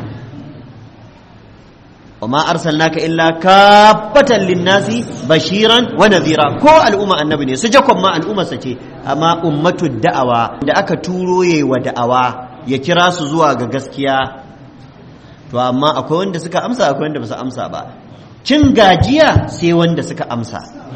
وما أرسلناك إلا كافة للناس بشيرا ونذيرا كو الأمة النبي ne sujakon ma al'umma sace amma ummatu da'awa da aka turo yayi wa da'awa ya kira su zuwa ga gaskiya to amma akwai wanda suka amsa akwai wanda ba su amsa ba cin gajiya sai wanda suka amsa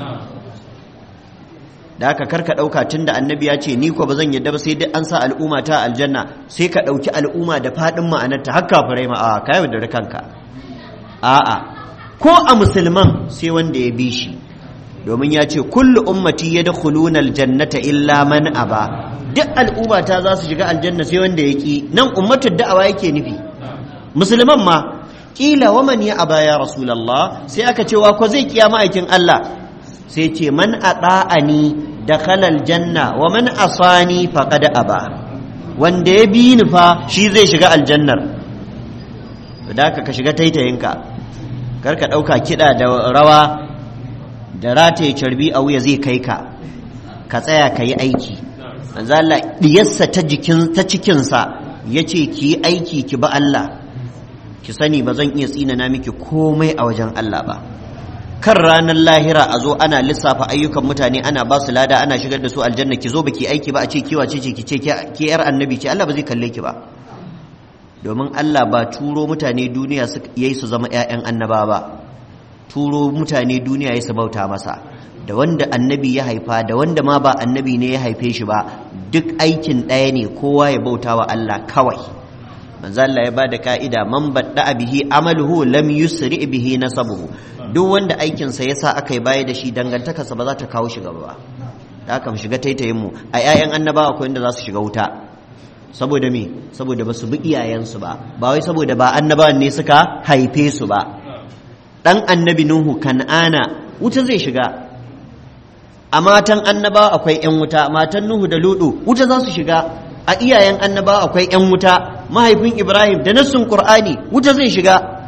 da aka karka ɗauka tun da annabi ya ce ni ko ba zan yadda ba sai dai an sa al'umma ta aljanna sai ka ɗauki al'umma da faɗin ma'anarta har kafirai ma a ka da kanka a'a ko a musulman sai wanda ya bi shi domin ya ce kullu ummati yadkhuluna aljannata illa man aba duk al'umma ta za su shiga aljanna sai wanda ya ki nan ummatul da'awa yake nufi musulman ma kila wa man ya aba ya rasulullah sai aka ce wa ko zai kiya ma'aikin Allah sai ce man ata'ani dakhala aljanna wa man asani faqad aba wanda ya bi ni fa shi zai shiga aljannar da ka shiga taitayinka karka ɗauka kiɗa da rawa da rataye carbi a wuya zai kai ka ka tsaya ka yi aiki Allah ɗiyarsa ta jikin ta cikinsa ya ce ki yi aiki ki ba Allah ki sani ba zan iya tsinana miki komai a wajen Allah ba kan ranar lahira a zo ana lissafa ayyukan mutane ana ba su lada ana shigar da su aljanna ki zo baki aiki ba a ce kiwa ce ki ce ki yar annabi ce Allah ba zai kalle ki ba domin Allah ba turo mutane duniya yayi su zama ƴaƴan annaba ba turo mutane duniya yayi su bauta masa da wanda annabi ya haifa da wanda ma ba annabi ne ya haife shi ba duk aikin ɗaya ne kowa ya bauta wa Allah kawai manzo Allah ya bada ka'ida man badda bihi amaluhu lam yusri bihi nasabuhu duk wanda aikin sa yasa aka yi baya da shi dangantakarsa ba za ta kawo shi gaba ba da aka mu shiga taitayin mu a ƴaƴan annabawa akwai inda za su shiga wuta saboda me saboda ba su bi iyayensu ba ba wai saboda ba annabawan ne suka haife su ba dan annabi nuhu kan'ana wuta zai shiga a matan annabawa akwai ƴan wuta matan nuhu da ludu wuta za su shiga a iyayen annabawa akwai ƴan wuta mahaifin ibrahim da nassun qur'ani wuta zai shiga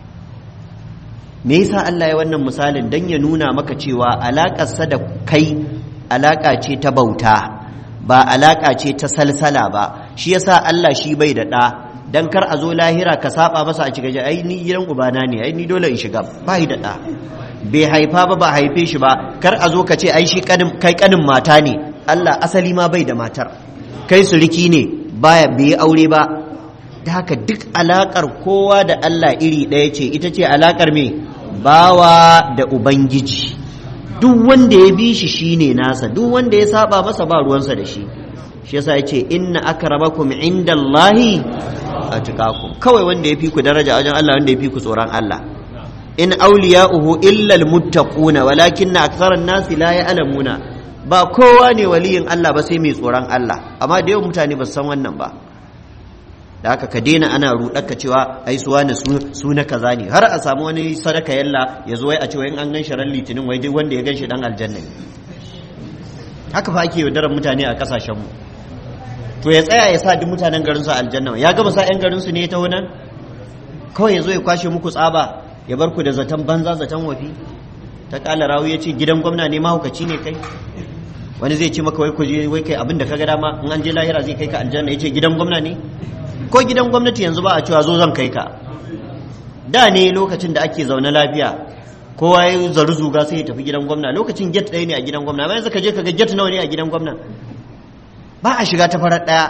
me yasa Allah ya wannan misalin dan ya nuna maka cewa alaƙarsa da kai alaƙa ce ta bauta ba alaƙa ce ta salsala ba shi yasa Allah shi bai da ɗa dan kar a zo lahira ka saba masa a cikin ai ni gidan ubana ne ai ni dole in shiga ba da ɗa bai haifa ba ba haife shi ba kar a zo ka ce ai shi kai kanin mata ne Allah asali ma bai da matar kai suriki ne baya bai aure ba da haka duk alakar kowa da Allah iri ɗaya ce ita ce alakar me bawa da ubangiji duk wanda ya bi shi shine nasa duk wanda ya saba masa ba ruwansa da shi shi yasa yace inna akramakum indallahi atqakum kawai wanda ya fi ku daraja wajen Allah wanda ya fi ku tsoron Allah in awliya'uhu illa almuttaquna walakinna aktharan nasi la ya'lamuna ba kowa ne waliyin Allah ba sai mai tsoron Allah amma da yawan mutane ba su san wannan ba da haka ka daina ana ruɗaka cewa ai suwa na su na kaza ne har a samu wani sadaka yalla ya zo wai a cewa in an gan ran litinin wai duk wanda ya gan shi dan aljanna ne haka fa ake yaudarar mutane a kasashen mu to ya tsaya ya sa duk mutanen garin su aljanna ya gama sa yan garin su ne ta wannan kawai ya zo ya kwashe muku tsaba ya bar ku da zaton banza zaton wafi ta kala rawu ya ce gidan gwamna ne mahaukaci ne kai wani zai ce maka wai ku je wai kai abin da ka ga dama in an je lahira zai kai ka aljanna ya ce gidan gwamna ne ko gidan gwamnati yanzu ba a cewa zo zan kai ka da ne lokacin da ake zaune lafiya kowa ya zaru zuga sai ya tafi gidan gwamna lokacin get ɗaya ne a gidan gwamna bayan ka je ka ga get nawa ne a gidan gwamna ba a shiga ta farar ɗaya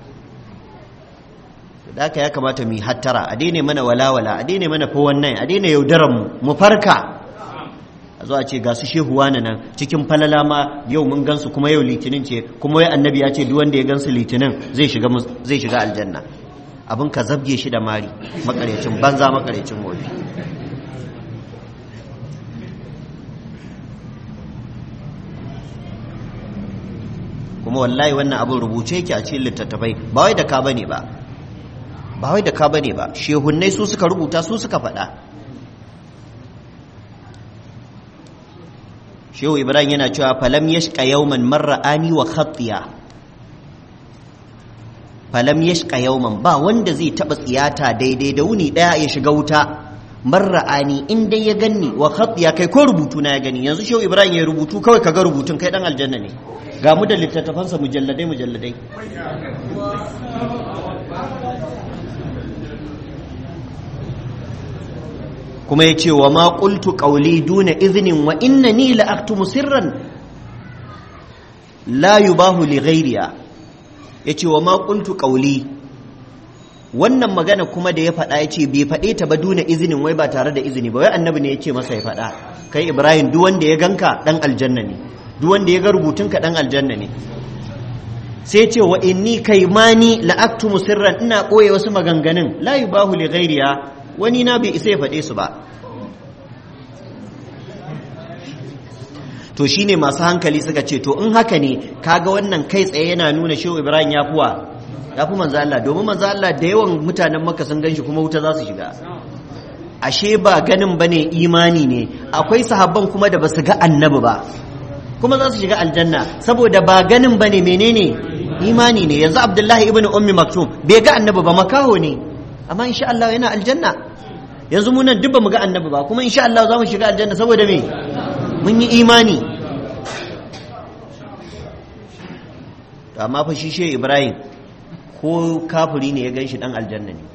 da haka ya kamata mu yi hattara a daina mana walawala a daina mana fa wannan a daina yaudaran mu mu farka a zo a ce ga su shehu wani nan cikin falala ma yau mun gansu kuma yau litinin ce kuma wai annabi ya ce duk wanda ya gansu litinin zai shiga zai shiga aljanna abin ka zabge shi da mari makarecin banza makarecin wofi kuma wallahi wannan abin rubuce yake a cikin littattafai ba wai da ka bane ba ba wai da ka bane ba shehunnai su suka rubuta su suka faɗa shehu ibrahim yana cewa falam yashqa yawman marra'ani wa khatiya falam yashqa yawman ba wanda zai taba tsiyata daidai da wuni daya ya shiga wuta marra'ani in dai ya ganni wa khatiya kai ko rubutu na ya gani yanzu shehu ibrahim ya rubutu kawai kaga rubutun kai dan aljanna ne ga mu da littattafansa mujalladai mujalladai kuma ya ce wa ma qultu qawli duna iznin wa innani la aktumu sirran la yubahu li ghayriya yace wa ma qultu qawli wannan magana kuma da ya faɗa ya ce bai faɗe ta ba duna izinin wai ba tare da izini ba wai annabi ne ya ce masa ya faɗa kai ibrahim duk wanda ya ganka dan aljanna ne duk wanda ya ga rubutunka dan aljanna ne sai ce wa inni kaimani la aktumu sirran ina ɓoye wasu maganganun la yubahu li ghayriya wani na bai isa ya faɗe su ba to shine masu hankali suka ce to in haka ne kaga wannan kai tsaye yana nuna shehu ibrahim ya fuwa ya fi manzo Allah domin manzo Allah da yawan mutanen maka sun ganshi kuma wuta za su shiga ashe ba ganin bane imani ne akwai sahabban kuma da basu ga annabi ba kuma za su shiga aljanna saboda ba ganin bane menene imani ne yanzu abdullahi ibn ummi maktum bai ga annabi ba makaho ne amma insha Allah yana aljanna yanzu mu nan duk ba mu ga annabi ba kuma insha Allah za mu shiga aljanna saboda me mun yi imani amma fa shi shehu ibrahim ko kafiri ne ya gan shi dan aljanna ne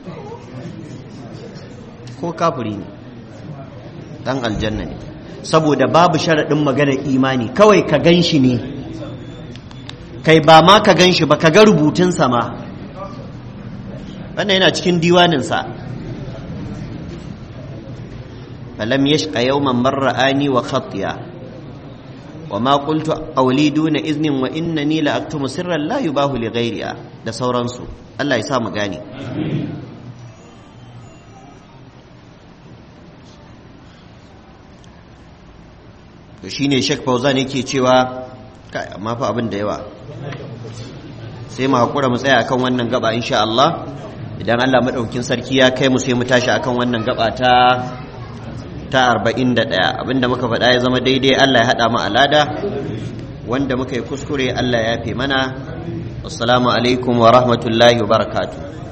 ko kafiri ne dan aljanna ne saboda babu sharaɗin maganar imani kawai ka gan shi ne kai ba ma ka gan shi ba ka ga rubutunsa ma wannan yana cikin diwaninsa falam yashqa yawman marra'ani wa khatiya wa ma qultu qawli duna iznin wa innani la aktumu sirran la yubahu li ghayriha da sauransu Allah ya sa mu gane to shine Sheikh Fauzan yake cewa kai amma fa abin da yawa sai mu hakura mu tsaya akan wannan gaba insha Allah idan Allah madaukakin sarki ya kai mu sai mu tashi akan wannan gaba ta ta 41 abinda muka faɗa ya zama daidai Allah ya haɗa mu alada wanda muka yi kuskure Allah ya fi mana assalamu alaikum wa rahmatullahi wa barakatuh